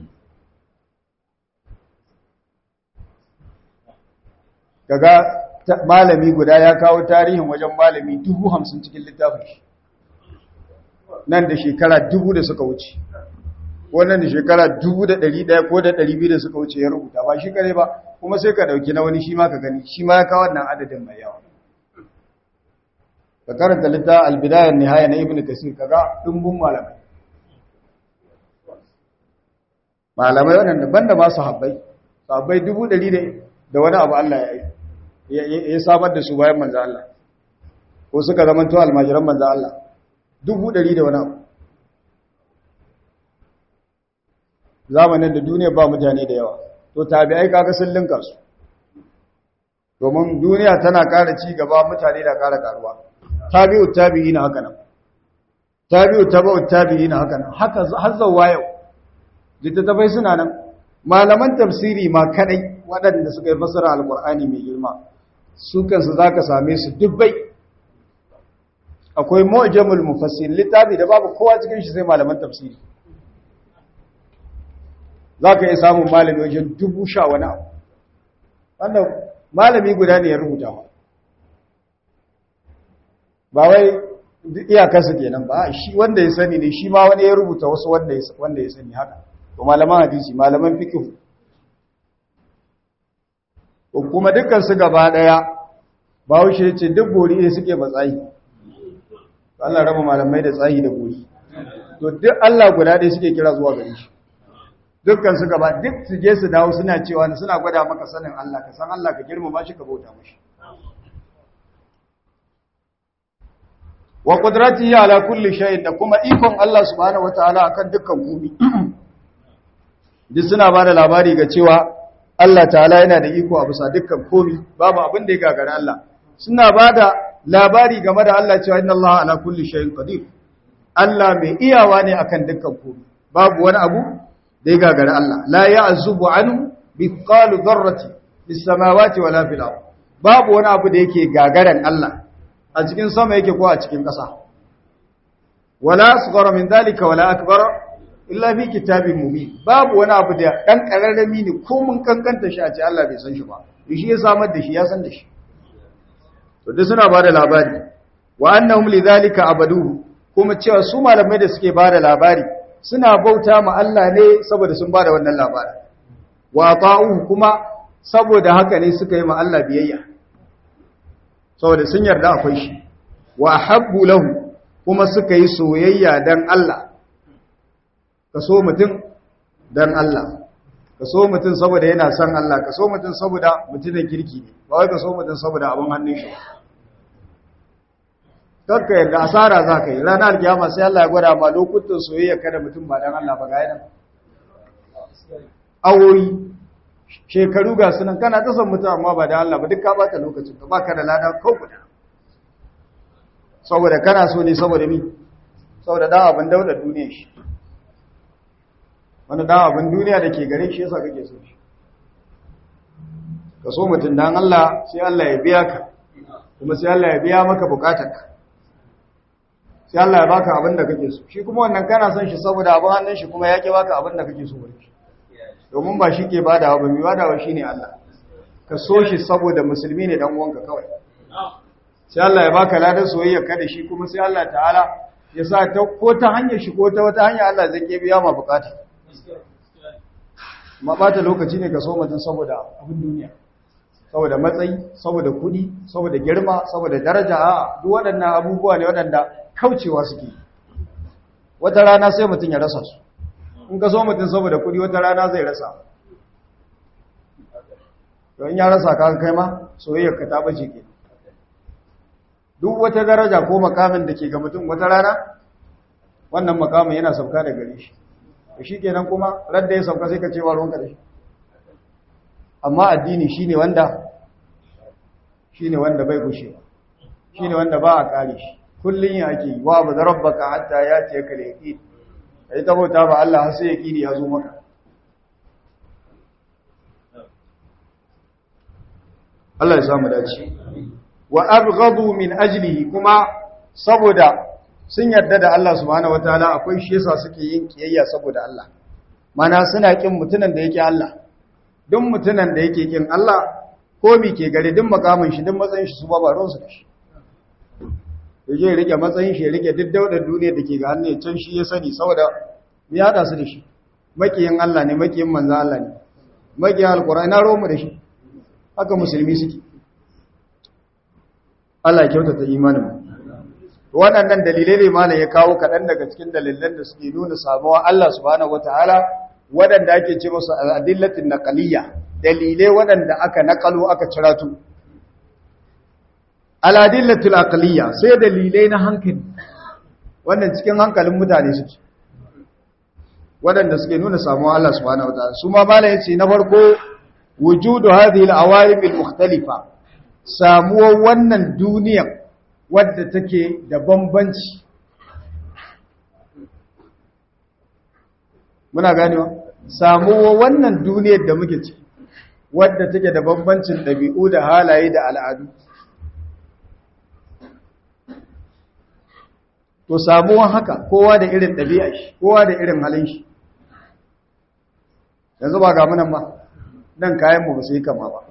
kaga malami guda ya kawo tarihin wajen malami dubu hamsin cikin littafin shi nan da shekara dubu da suka wuce wannan da shekara dubu da ɗari ɗaya ko da ɗari biyu da suka wuce ya rubuta ba shi kare ba kuma sai ka ɗauki na wani shi ma ka gani shi ma ya kawo wannan adadin mai yawa ka karanta litta albidayar nihaya na ibn kasir kaga ɗumbun malamai malamai waɗanda banda masu habbai habbai dubu ɗari da wani abu Allah ya samar da su bayan manzo Allah ko suka zama to almajiran manzo Allah dubu ɗari da wani abu zamanin da duniya ba mutane da yawa to tabi'ai kaga sun linka su domin duniya tana ƙara ci gaba mutane da ƙara ƙaruwa tabi'u tabi'ina haka nan tabi'u tabi'u tabi'ina haka nan haka har zawwa yau littattafai suna nan malaman tafsiri ma kadai waɗanda suka yi fasara alƙur'ani mai girma su kansu zaka same su dubbai akwai mu'jamul mufassir littafi da babu kowa cikin shi sai malaman tafsiri zaka iya samun malami wajen dubu sha wani abu wannan malami guda ne ya rubuta ba wai iyakarsa kenan ba shi wanda ya sani ne shi ma wani ya rubuta wasu wanda ya sani haka to malaman hadisi malaman fiqh kuma dukkan su gaba daya Bahaushe yace duk gori ne suke matsayi Allah raba malamai da tsayi da gori to duk Allah guda ɗaya suke kira zuwa gare shi dukkan su gaba duk su je su dawo suna cewa suna gwada maka sanin Allah ka san Allah ka girmama shi ka bauta mashi wa qudratihi ala kulli shay'in da kuma ikon Allah subhanahu wataala akan dukkan komai duk suna bada labari ga cewa Allah ta'ala yana da iko a bisa dukkan komai babu abin da ya gagara Allah suna bada labari game da Allah cewa inna Allah ala kulli shay'in qadir Allah mai iyawa ne akan dukkan komai babu wani abu da ya gagara Allah la ya'zubu anhu biqalu dharrati bis samawati wala fil ard babu wani abu da yake gagaran Allah a cikin sama yake ko a cikin ƙasa wala asghara min dalika wala akbar illa fi kitabin mubin babu wani abu da dan kararrami ne ko mun kankanta shi a ce Allah bai san shi ba shi ya samar da shi ya san da shi to duk suna bada labari wa annahum lidhalika abaduhu kuma cewa su malamai da suke bada labari suna bauta ma Allah ne saboda sun bada wannan labari wa ta'uhu kuma saboda haka ne suka yi ma Allah biyayya saboda sun yarda akwai shi wa habbu lahu kuma suka yi soyayya dan Allah ka so mutum dan Allah ka so mutum saboda yana son Allah ka so mutum saboda mutumin kirki ne ba wai ka so mutum saboda abin hannun shi kakka yarda asara za ka yi ranar alkiyama sai Allah ya gwada ma lokutan soyayya kada mutum ba dan Allah ba ga yana awoyi shekaru ga sunan kana ta son mutum amma ba da Allah ba duk ka bata lokacin ka baka da lada ko guda saboda kana so ne saboda mi saboda dan abin daular duniya shi wani dan abin duniya da ke gare shi yasa kake so shi ka so mutum dan Allah sai Allah ya biya ka kuma sai Allah ya biya maka bukatarka sai Allah ya baka abin da kake so shi kuma wannan kana son shi saboda abin hannun shi kuma ya ke baka abin da kake so bane domin ba shi ke badawa ba mai badawa shi ne Allah ka so shi saboda musulmi ne dan uwanka kawai sai Allah ya baka ladan soyayya ka da shi kuma sai Allah ta'ala ya sa ta ko ta hanyar shi ko ta wata hanya Allah zai ke biya ma bukata ma bata lokaci ne ka so mutum saboda abin duniya saboda matsayi saboda kudi saboda girma saboda daraja a duk waɗannan abubuwa ne waɗanda kaucewa suke wata rana sai mutum ya rasa su in ka so mutum saboda kudi wata rana zai rasa don ya rasa ka kai ma soyayyar ka ta bace ke duk wata daraja ko makamin da ke ga mutum wata rana wannan makamin yana sauka da gare shi shi kenan kuma radda ya sauka sai ka ce wa ruwanka da shi amma addini shine wanda shine wanda bai gushe shine wanda ba a kare shi kullun ya ake wa ba rabbaka hatta ya ce ka da yaqin kai ta bauta ba Allah har sai yaqini ya zo maka Allah ya samu dace wa abghadu min ajlihi kuma saboda sun yarda da Allah subhanahu wataala akwai shi yasa suke yin kiyayya saboda Allah mana suna kin mutunan da yake Allah duk mutunan da yake kin Allah ko mi ke gare duk makamin shi duk matsayin shi su ba baron su da shi yaje ya rike matsayin shi ya rike duk daudar duniya da ke ga hannu can shi ya sani saboda ya hada su da shi makiyin Allah ne makiyin manzo Allah ne makiyin alqur'ani na romu da shi haka musulmi suke Allah ya kyautata imanin waɗannan dalilai ne malam ya kawo kaɗan daga cikin dalilan da suke nuna samuwa Allah subhanahu wataala waɗanda ake ce musu adillatin naqaliyya dalilai waɗanda aka naƙalo aka ciratu aladillatul aqliyya sai dalilai na hankali wannan cikin hankalin mutane suke waɗanda suke nuna samuwa Allah subhanahu wataala su ma malam yace na farko wujudu hadhihi al-awalim al-mukhtalifa samuwar wannan duniyar wadda take da bambanci muna ganewa samuwar wannan duniyar da muke ci wadda take da bambancin ɗabi'u da halaye da al'adu to samuwar haka kowa da irin ɗabi'a shi kowa da irin halin shi yanzu ba ga munan ba nan kayanmu ba su yi kama ba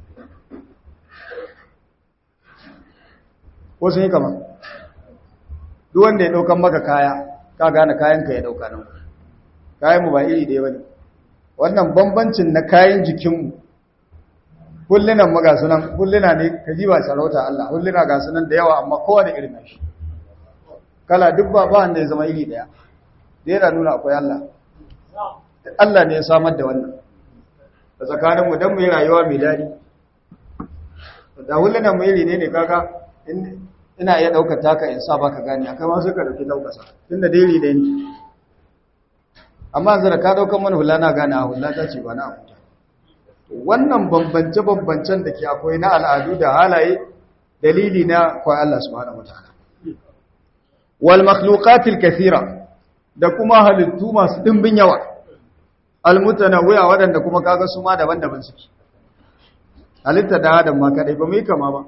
ko sun yi kama duk wanda ya ɗaukan maka kaya ka gane kayanka ya ɗauka nan kayanmu ba iri ɗaya ba ne wannan bambancin na kayan jikinmu hullunan ma ga sunan hulluna ne ka ji ba sarauta Allah hulluna ga sunan da yawa amma kowane irin na shi kala duk ba ba wanda ya zama iri ɗaya da yana nuna akwai Allah Allah ne ya samar da wannan da tsakaninmu don mu yi rayuwa mai daɗi da hullunan mu iri ne ne kaga ina iya ɗaukar taka in sa ba ka gani akai ma suka ɗauki ɗaukasa tun da dairi da ni amma yanzu da ka ɗaukar mana hula na gane a hula ta ce ba na abuja wannan bambance-bambancen da ke akwai na al'adu da halaye dalili na kwa Allah subhanahu wataala wal makhluqatil kathira da kuma halittu masu dimbin yawa al mutanawwi'a waɗanda kuma kaga su ma daban-daban suke halitta da adam ma kadai ba mu yi kama ba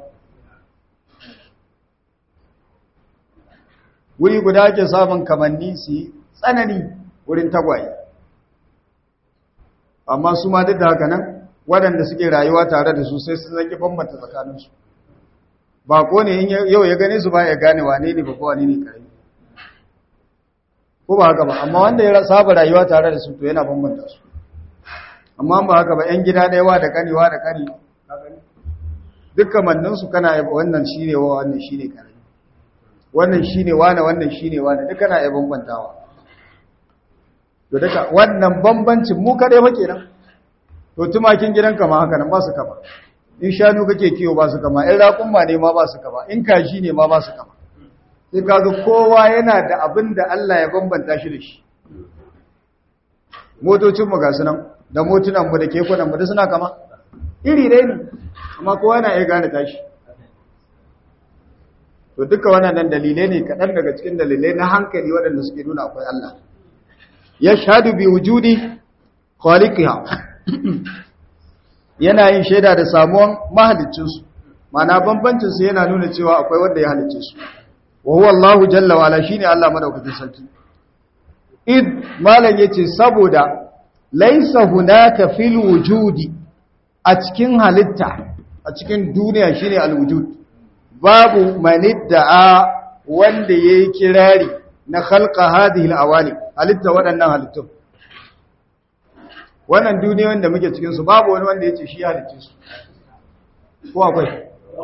wuri guda ake samun kamanni su yi tsanani wurin tagwaye amma su ma duk da haka nan waɗanda suke rayuwa tare da su sai sun zaki bambanta tsakaninsu ba ko ne yau ya gane su ba ya gane wane ne babba wane ne kare ko ba haka ba amma wanda ya saba rayuwa tare da su to yana bambanta su amma ba haka ba yan gida ɗaya da kanewa da kani duk kamanninsu kana yaba wannan shine wa wannan shine kare wannan shine wane wannan shine wane duk kana iya bambantawa to duka wannan bambancin mu kadai fa kenan to tumakin gidanka ma haka nan ba su kama in shanu kake kiyo ba su kama in raƙumma ne ma ba su kama in kaji ne ma ba su kama sai kaga kowa yana da abin da Allah ya bambanta shi da shi motocin mu ga sunan da motunan mu da kekunan mu da suna kama iri dai ne amma kowa yana iya gane tashi to duka wannan dalilai ne kaɗan daga cikin dalilai na hankali waɗanda suke nuna akwai Allah ya shahadu bi wujudi khaliqiha yana yin shaida da samuwan mahaliccinsu mana bambancinsu yana nuna cewa akwai wanda ya halicce su wa huwa Allahu jalla wa ala shine Allah madaukakin sarki id malan yace saboda laisa hunaka fil wujudi a cikin halitta a cikin duniya shine alwujud babu manidda'a wanda yayi kirari na khalqa hadhihi alawali halitta waɗannan halittun wannan duniyoyin da muke cikin su babu wani wanda yace shi halicce su ko akwai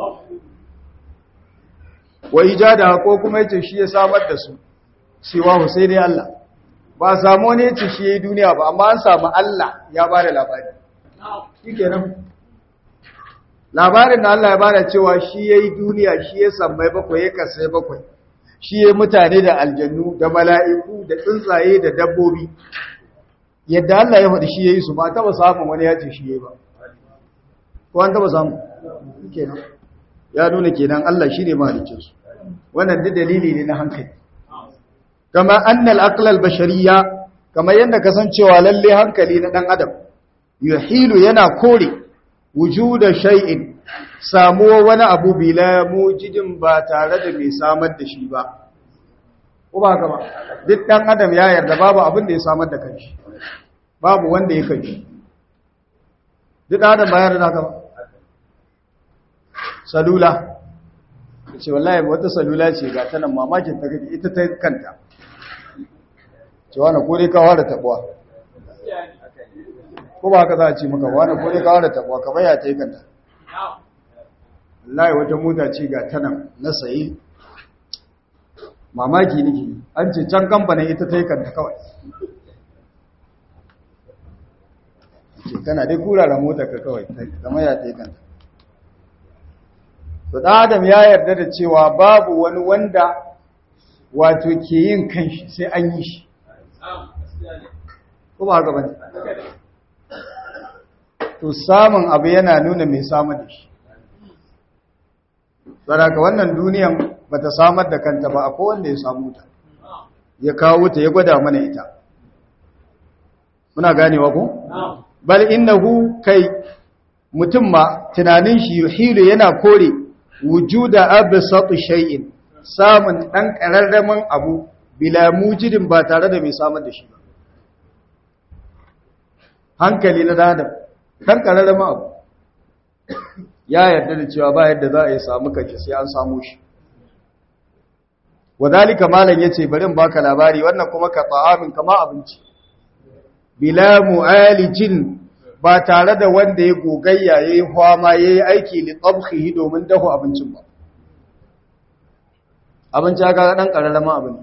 wa ijada ko kuma yace shi ya samar da su cewa sai dai Allah ba samu wani yace shi yayi duniya ba amma an samu Allah ya bada labari shikenan labarin da Allah ya bada cewa shi yayi duniya shi ya sammai bakwai ya kasai bakwai shi yayi mutane da aljannu da mala'iku da tsuntsaye da dabbobi yadda Allah ya faɗi shi yayi su ba taba samun wani yace shi yayi ba ko an taba samu kenan ya nuna kenan Allah shine mahaliccin su wannan duk dalili ne na hankali kama annal aql al bashariyya kama yanda kasancewa lalle hankali na dan adam yuhilu yana kore wujuda shay'in samuwa wani abu bila mujidin ba tare da mai samar da shi ba ko ba haka ba duk dan adam ya yarda babu abin da ya samar da kanshi babu wanda ya kanshi duk dan adam ba ya yarda haka ba salula ce wallahi wata salula ce ga tanan mamakin ta kake ita ta kanta ce wani kore kawo da tabuwa ko ba haka za a ce maka wani kore kawo da tabuwa kamar ya ta yi kanta wallahi wata mota ce ga tanan na sayi mamaki nake an ce can kamfanin ita ta yi kanta kawai ce tana dai kurara motar ka kawai kamar ya ta yi kanta to adam ya yarda da cewa babu wani wanda wato ke yin kanshi sai an yi shi ko ba haka bane to samun abu yana nuna mai samar da shi saraka wannan duniyan bata samar da kanta ba akwai wanda ya samu ta ya kawo ta ya gwada mana ita muna ganewa ko bal innahu kai mutum ma tunanin shi yuhilu yana kore wujuda absatu shay'in samun dan kararramin abu bila mujidin ba tare da mai samar da shi ba hankali na dadam dan kararramin abu ya yarda da cewa ba yadda za a yi samu kace sai an samu shi wadalika malam yace bari in baka labari wannan kuma ka ta'amin kama abinci bila mu'alijin ba tare da wanda ya gogayya yayi hwama yayi aiki li tabkhihi domin dahu abincin ba abinci ga dan kararrama abin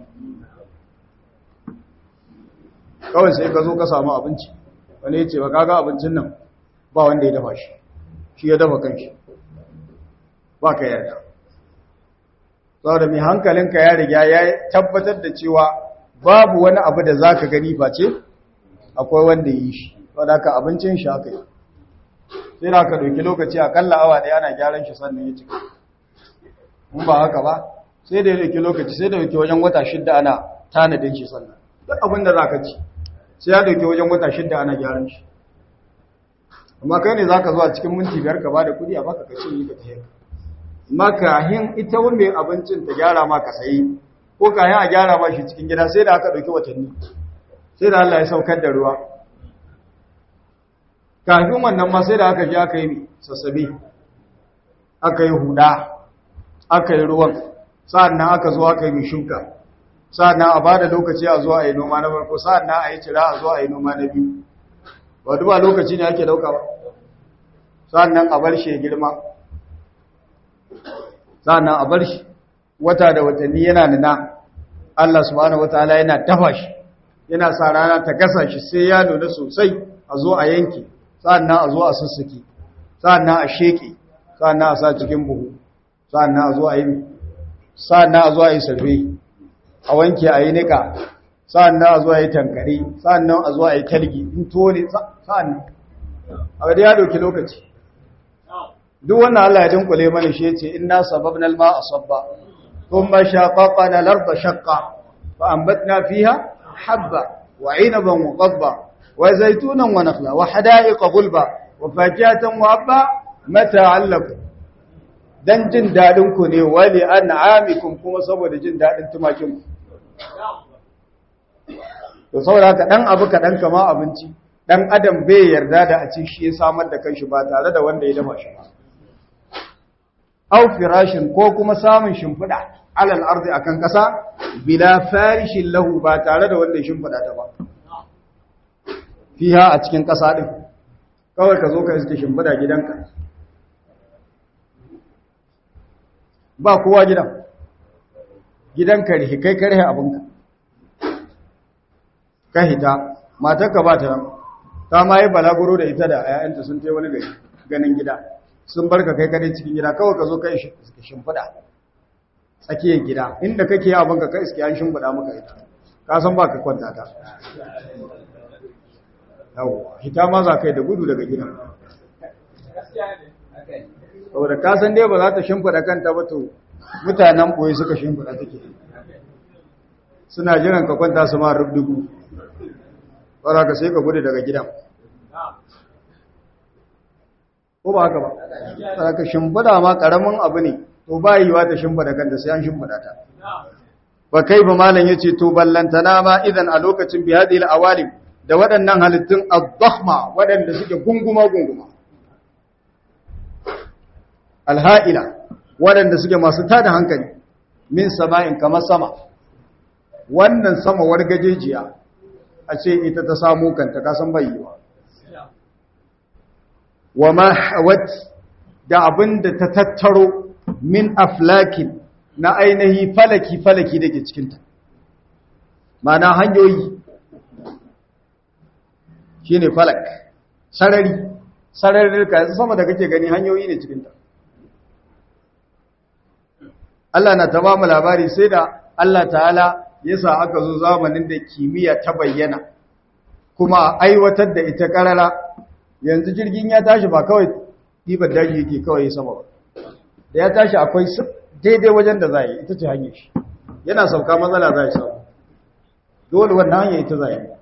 kawai sai ka zo ka samu abinci wani yace ba kaga abincin nan ba wanda ya dafa shi shi ya dafa kanshi ba ka yarda saboda mai hankalinka ya riga ya tabbatar da cewa babu wani abu da za ka gani face akwai wanda yi shi wadda ka abincin shi haka yi sai da ka ɗauki lokaci akalla awa ɗaya ana gyaran shi sannan ya cika in ba haka ba sai da ya ɗauki lokaci sai da ɗauki wajen wata shidda ana tanadin shi sannan duk abin da za ka ci sai ya ɗauki wajen wata shidda ana gyaran shi amma kai ne za ka zuwa cikin minti biyar ka ba da kuɗi a baka ka cinye ka tafiya makahin ita wanda abincin ta gyara ma ka sayi ko kayan a gyara ma shi cikin gida sai da aka ɗauki watanni sai da Allah ya saukar da ruwa kafin wannan ma sai da aka ji aka yi sassabe aka yi huda aka yi ruwan sa'an nan aka zo aka yi mai shuka sa'an nan a ba da lokaci a zo a yi noma na farko sa'an nan a yi cira a zo a yi noma na biyu ba duba lokaci ne ake dauka ba sa'an nan a bar shi ya girma sa'annan a bar shi wata da watanni yana nuna Allah subhanahu wataala yana tafa shi yana sa rana ta gasa shi sai ya nuna sosai a zo a yanke sa'annan a zo a sussuke sa'annan a sheke sa'annan a sa cikin buhu sa'annan a zo a yi sa'annan a zo a yi sarfe a wanke a yi nika sa'annan a zo a yi tankare sa'annan a zo a yi talgi in tone sa'annan a ga ya dauki lokaci duk wannan Allah ya dinkule mana shi yace inna sababna al-ma'a sabba thumma shaqaqna al-ardha shaqqa fa anbatna fiha habba wa 'inaban wa qadba wa zaytunan wa nakhla wa hada'iqa gulba wa fakiyatan wa abba mata'an lakum dan jin dadin ku ne wali an'amikum kuma saboda jin dadin tumakin ku to saboda haka dan abu kadan kama abinci dan adam bai yarda da a ci shi ya samar da kanshi ba tare da wanda ya dafa shi ba aw firashin ko kuma samun shimfida alal ardi akan kasa bila farishin lahu ba tare da wanda ya shimfida ta ba fiha a cikin kasa din kawai ka zo ka iske shimfida gidanka ba kowa gidan gidan karhe kai karhe abinka ka hita matarka ba ta nan ta ma yi balaguro da ita da ayayanta sun tai wani gari ganin gida sun barka kai kadai cikin gida kawai ka zo kai shimfiɗa tsakiyar gida inda kake yi abinka kai iske an shimfiɗa maka ita ka san ba ka kwanta ta yawwa hita ma za kai da gudu daga gidan saboda ka san dai ba za ta shimfiɗa kanta ba to mutanen ɓoye suka shimfiɗa take suna jiran ka kwanta su ma rubdugu ba ka sai ka gudu daga gidan ko ba haka ba tsara ka shimfiɗa ma ƙaramin abu ne to ba yi wa ta shimfiɗa kanta sai an shimfiɗa ta ba kai ba malam ya ce to ballantana ma idan a lokacin bihadil awalim da waɗannan halittun al-dakhma waɗanda suke gunguma-gunguma alha'ila waɗanda suke masu tada hankali min sama'in kamar sama wannan sama wargajejiya a ce ita ta samu kanta kasan bayyawa wa ma hawat da abin da ta tattaro min aflakin na ainihi falaki-falaki da ke cikinta mana hanyoyi shi ne falak sarari sarari ka yanzu sama da kake gani hanyoyi ne cikinta Allah na ta ba mu labari sai da Allah ta'ala ya sa aka zo zamanin da kimiyya ta bayyana kuma aiwatar da ita karara yanzu jirgin ya tashi ba kawai ɗibar daji yake kawai sama ba da ya tashi akwai daidai wajen da za yi ita ce hanyar shi yana sauka matsala za yi samu dole wannan hanyar ita za yi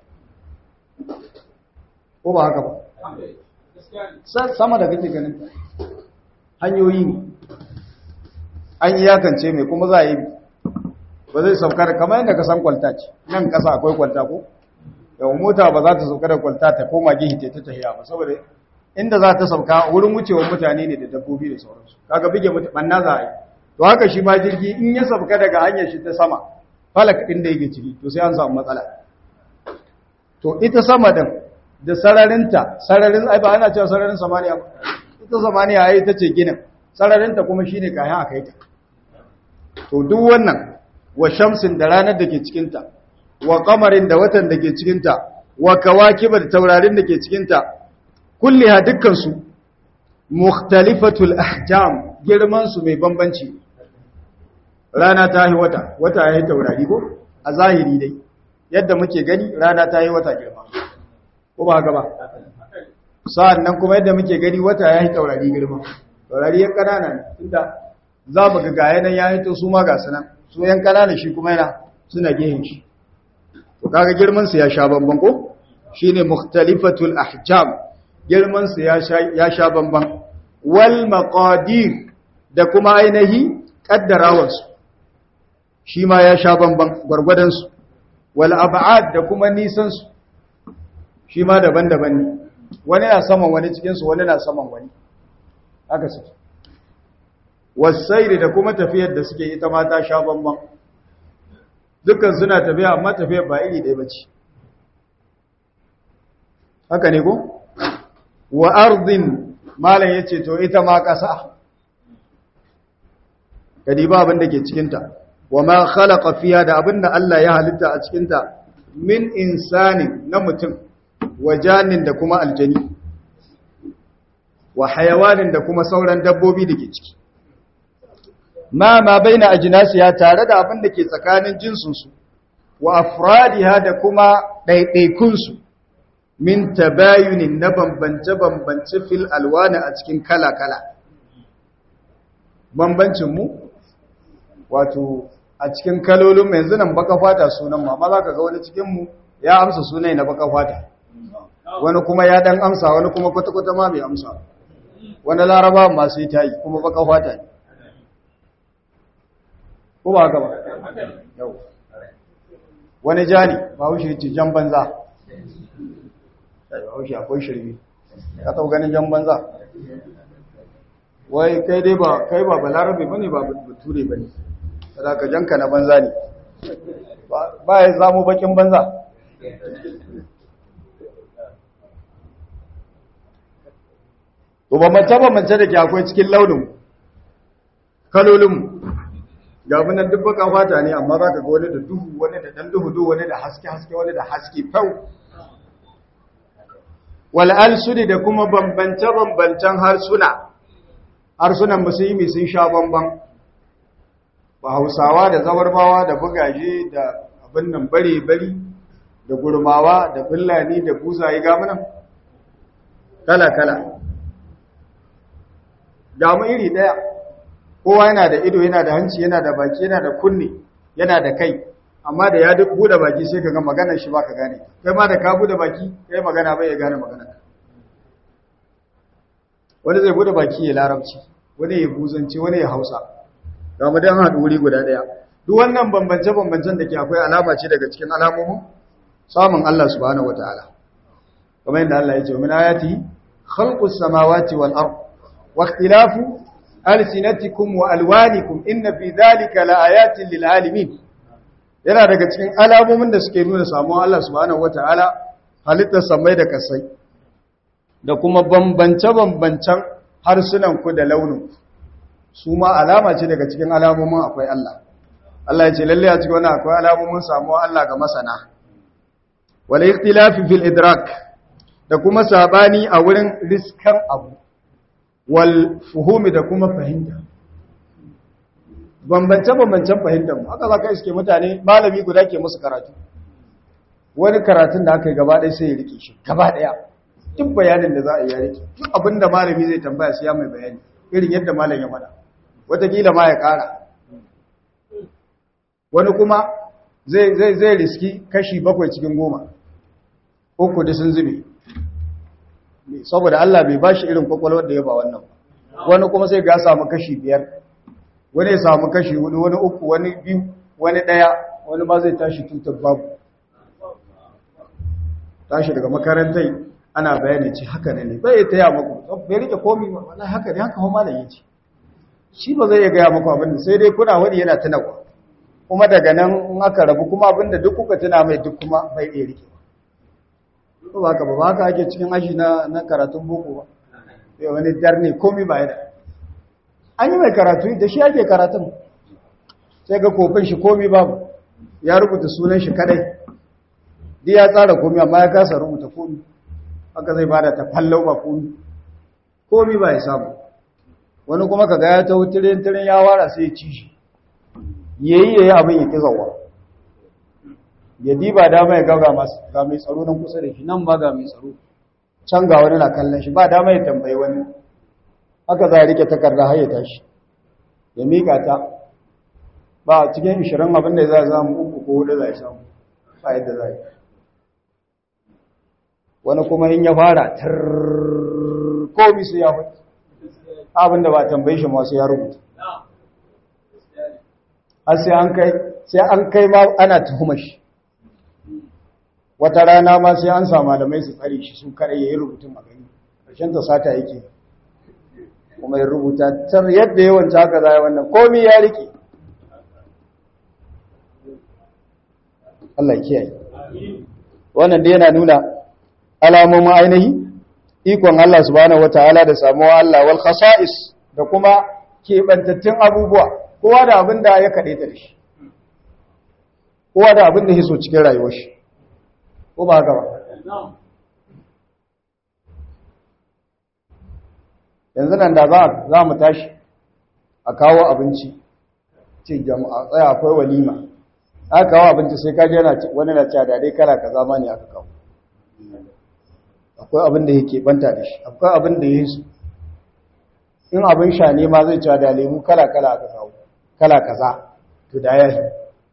ko ba haka ba sama da kake ganin hanyoyi ne an yi yakance mai kuma za a yi ba zai sauka da kamar yadda ka san kwalta ce nan kasa akwai kwalta ko yawon mota ba za ta sauka da kwalta ta koma gihi ta ta tahiya ba saboda inda za ta sauka wurin wucewar mutane ne da dabbobi da sauransu kaga bige banna za a yi to haka shi ma jirgi in ya sauka daga hanyar shi ta sama falak ɗin da yake ciki to sai an samu matsala to ita sama din da sararinta sararin ai ba ana cewa sararin samaniya ba ita samaniya ai ita ce ginin sararinta kuma shine kayan aka yi ta to duk wannan wa shamsin da ranar da ke cikinta wa kamarin da watan da ke cikinta wa kawakiba da taurarin da ke cikinta kulliha dukkansu mukhtalifatul ahjam girman su mai bambanci rana ta yi wata wata ya yi taurari ko a zahiri dai yadda muke gani rana ta yi wata girma ko ba haka ba sa'an nan kuma yadda muke gani wata ya yi taurari girma taurari yan kanana ne inda za mu ga gaya nan ya yi to su ma ga sunan su yan kanana shi kuma yana suna gehen shi to kaga girman su ya sha bamban ko shine mukhtalifatul ahjam girman su ya sha ya sha bamban wal maqadir da kuma ainihi kaddarawar su shi ma ya sha bamban gwargwadon su wal ab'ad da kuma nisan su shi ma daban-daban ne wani na saman wani cikin su wani na saman wani haka suke wasairi da kuma tafiyar da suke ita ma ta sha bamban dukkan suna tafiya amma tafiyar ba iri ɗaya bace haka ne ko wa ardin malam yace to ita ma ƙasa kadi ba abin da ke cikin ta wa ma khalaqa fiha da abin da Allah ya halitta a cikin ta min insani na mutum wa janin da kuma aljani wa hayawanin da kuma sauran dabbobi da ke ciki ma ma baina ajnasiya tare da abin da ke tsakanin jinsunsu wa afradiha da kuma ɗaiɗaikunsu min tabayunin na bambance-bambance fil alwana a cikin kala-kala bambancinmu wato a cikin kalolin yanzu nan baka fata sunan ma za ka ga wani cikinmu ya amsa sunai na baka fata wani kuma ya dan amsa wani kuma kwata-kwata ma bai amsa wani laraba masu yi tayi kuma baka fata ne ko ba haka ba yau wani jani ba haushe ce jan banza ba haushe akwai shirme ka tau ganin jan banza wai kai dai ba kai ba balarabe bane ba bature bane kada ka janka na banza ne ba ya samu bakin banza to ba mace ba mace da ke akwai cikin launin kalolin ga munan duk baka fata ne amma za ka ga wani da duhu wani da dan duhu duhu wani da haske haske wani da haske fau wal alsuni da kuma bambance bambancen harsuna harsunan musulmi sun sha bamban ba hausawa da zabarmawa da bugaje da abin nan bare bari da gurmawa da fulani da buzaye ga munan kala kala ga mu iri daya kowa yana da ido yana da hanci yana da baki yana da kunne yana da kai amma da ya duk bude baki sai ka ga maganar shi baka gane kai ma da ka bude baki kai magana bai ya gane magana wani zai bude baki ya larabci wani ya buzanci wani ya hausa ga mu dan haɗu wuri guda daya duk wannan bambance bambancen da ke akwai alama ce daga cikin alamomin samun Allah subhanahu wataala kamar yadda Allah ya ce min ayati khalqus samawati wal ard wa ikhtilafu alsinatikum wa alwanikum inna fi dhalika laayatin lil alamin yana daga cikin alamomin da suke nuna samuwar Allah subhanahu wataala halittar samai da kasai da kuma bambance bambancen harsunan ku da launin su ma alama ce daga cikin alamomin akwai Allah Allah ya ce lalle a cikin wannan akwai alamomin samuwar Allah ga masana wal ikhtilafi fil idrak da kuma sabani a wurin riskan abu wal fuhumi da kuma fahimta bambance-bambancen fahimtar mu haka za ka iske mutane malami guda ke musu karatu wani karatun da aka yi gaba ɗaya sai ya rike shi gaba ɗaya duk bayanin da za a yi ya rike duk abin da malami zai tambaya sai ya mai bayani irin yadda malam ya faɗa wataƙila ma ya ƙara wani kuma zai zai riski kashi bakwai cikin goma uku da sun zube saboda Allah bai bashi irin kwakwalwar da ya ba wannan wani kuma sai ga samu kashi biyar wani ya samu kashi hudu wani uku wani biyu wani daya wani ma zai tashi tutar babu tashi daga makarantai ana bayani ce haka ne bai ya taya maku bai rike komi ba wallahi haka ne haka kuma malam yace shi ba zai iya gaya maku abin da sai dai kuna wani yana tunawa kuma daga nan in aka rabu kuma abinda duk kuka tuna mai duk kuma bai iya rike ba ba ka ba ba ka ake cikin aji na na karatun boko ba sai wani darne komai ba yana an yi mai karatu da shi ake karatun sai ga kofin shi komai babu ya rubuta sunan shi kadai duk ya tsara komai amma ya kasa rubuta komai haka zai bada ta fallau ba komai komai ba ya samu wani kuma kaga ya ta wutirin tirin ya wara sai ya ci shi yayi yayi abin ya kizawa ya diba dama ya gaga masu ga mai tsaro nan kusa da shi nan ba ga mai tsaro can ga wani na kallon shi ba dama ya tambayi wani haka za a rike takarda har ya tashi ya mika ta ba cikin ishirin abin da za a samu uku ko hudu za a samu ba yadda za a yi wani kuma in ya fara komi su ya hudu abin da ba tambayi shi masu ya rubuta har sai an kai sai an kai ma ana tuhumar shi wata rana ma sai an samu malamai su tsare shi su kare yayin rubutun a gani ƙarshen ta sata yake kuma ya rubuta tar yadda yawan haka za wannan komai ya rike Allah ya kiyaye wannan dai yana nuna alamomin ainihi ikon Allah subhanahu wataala da samuwa Allah wal khasa'is da kuma kebantattun abubuwa kowa da abin da ya kade ta da shi kowa da abin da ya so cikin rayuwar shi ko ba haka ba yanzu nan da za mu tashi a kawo abinci ce jama'a tsaya akwai walima aka kawo abinci sai kaji yana wani na cewa dai kala kaza ma ne aka kawo akwai abin da yake banta da shi akwai abin da yake su in abin sha ne ma zai cewa da lemu kala kala aka kawo kala kaza to da ya yi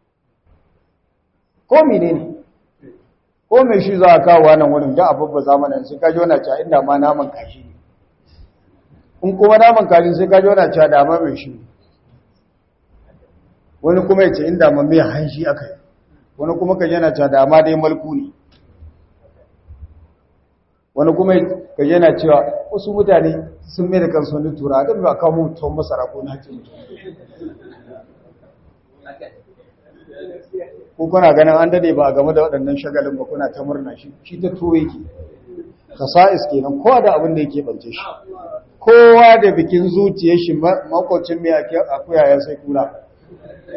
ko mene ne ko mai shi za a kawo wannan wurin da abubba zamanin sai kaji wani cewa inda ma naman kashi ne in kuma naman kashi sai kaji wani cewa da ma mai shi wani kuma ya ce inda ma mai hanshi aka yi wani kuma kaji yana cewa da ma dai malku ne wani kuma kaji yana cewa wasu mutane sun mai da kansu wani tura don ba kawo mutum masara ko na hajji ko kuna ganin an dade ba a game da waɗannan shagalin ba kuna ta murna shi shi ta tuwo yake kasa'is kenan kowa da abin da yake bance shi kowa da bikin zuciyar shi makwacin mai akuya ya sai kura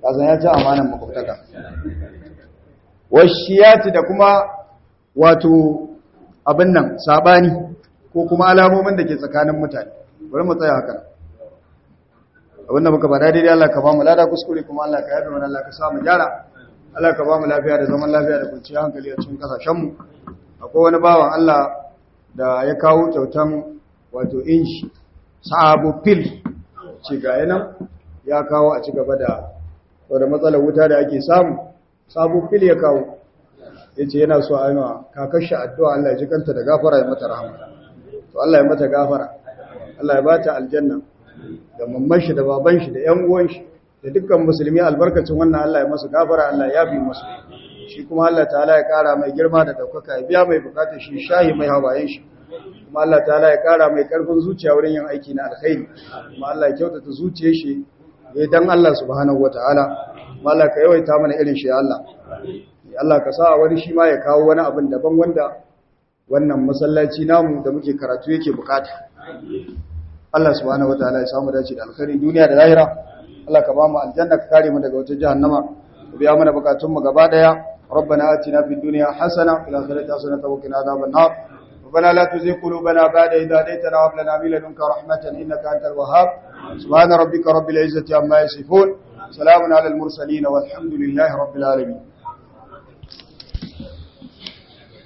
kasan ya ci amanan makwabtaka washiyati da kuma wato abin nan sabani ko kuma alamomin da ke tsakanin mutane bari mu tsaya haka abin da muka bada daidai Allah ka ba mu lada kuskure kuma Allah ka yabe mana Allah ka sa mu gyara Allah ka ba mu lafiya da zaman lafiya da kwanciyar hankali a cikin kasashen mu akwai wani bawan Allah da ya kawo kyautan wato inshi sabo fil ce ga yanan ya kawo a ci gaba da wadda matsalar wuta da ake samu sabo fil ya kawo ya ce yana so a yi ma kakashi addu'a Allah ya ji kanta da gafara ya mata rahama to Allah ya mata gafara Allah ya ba ta aljanna da mamman shi da baban shi da ƴan uwan shi da dukkan musulmi albarkacin wannan Allah ya masa gafara Allah ya bi masu shi kuma Allah ta'ala ya kara mai girma da daukaka ya biya mai bukatar shi shahi mai hawayen shi kuma Allah ta'ala ya kara mai karfin zuciya wurin yin aiki na alkhairi kuma Allah ya kyautata zuciyar shi ya dan Allah subhanahu wataala kuma Allah ka yawaita mana irin shi ya Allah ya Allah ka sa wani shi ma ya kawo wani abin daban wanda wannan masallaci namu da muke karatu yake bukata Allah subhanahu wataala ya samu dace da alkhairi duniya da lahira Allah ka ba mu aljanna ka kare mu daga wata jahannama ka biya mana bukatun mu gaba daya ربنا آتنا في الدنيا حسنة وفي الآخرة حسنة وقنا عذاب النار ربنا لا تزغ قلوبنا بعد إذ هديتنا وهب لنا من لدنك رحمة إنك أنت الوهاب سبحان ربك رب العزة عما يصفون سلام على المرسلين والحمد لله رب العالمين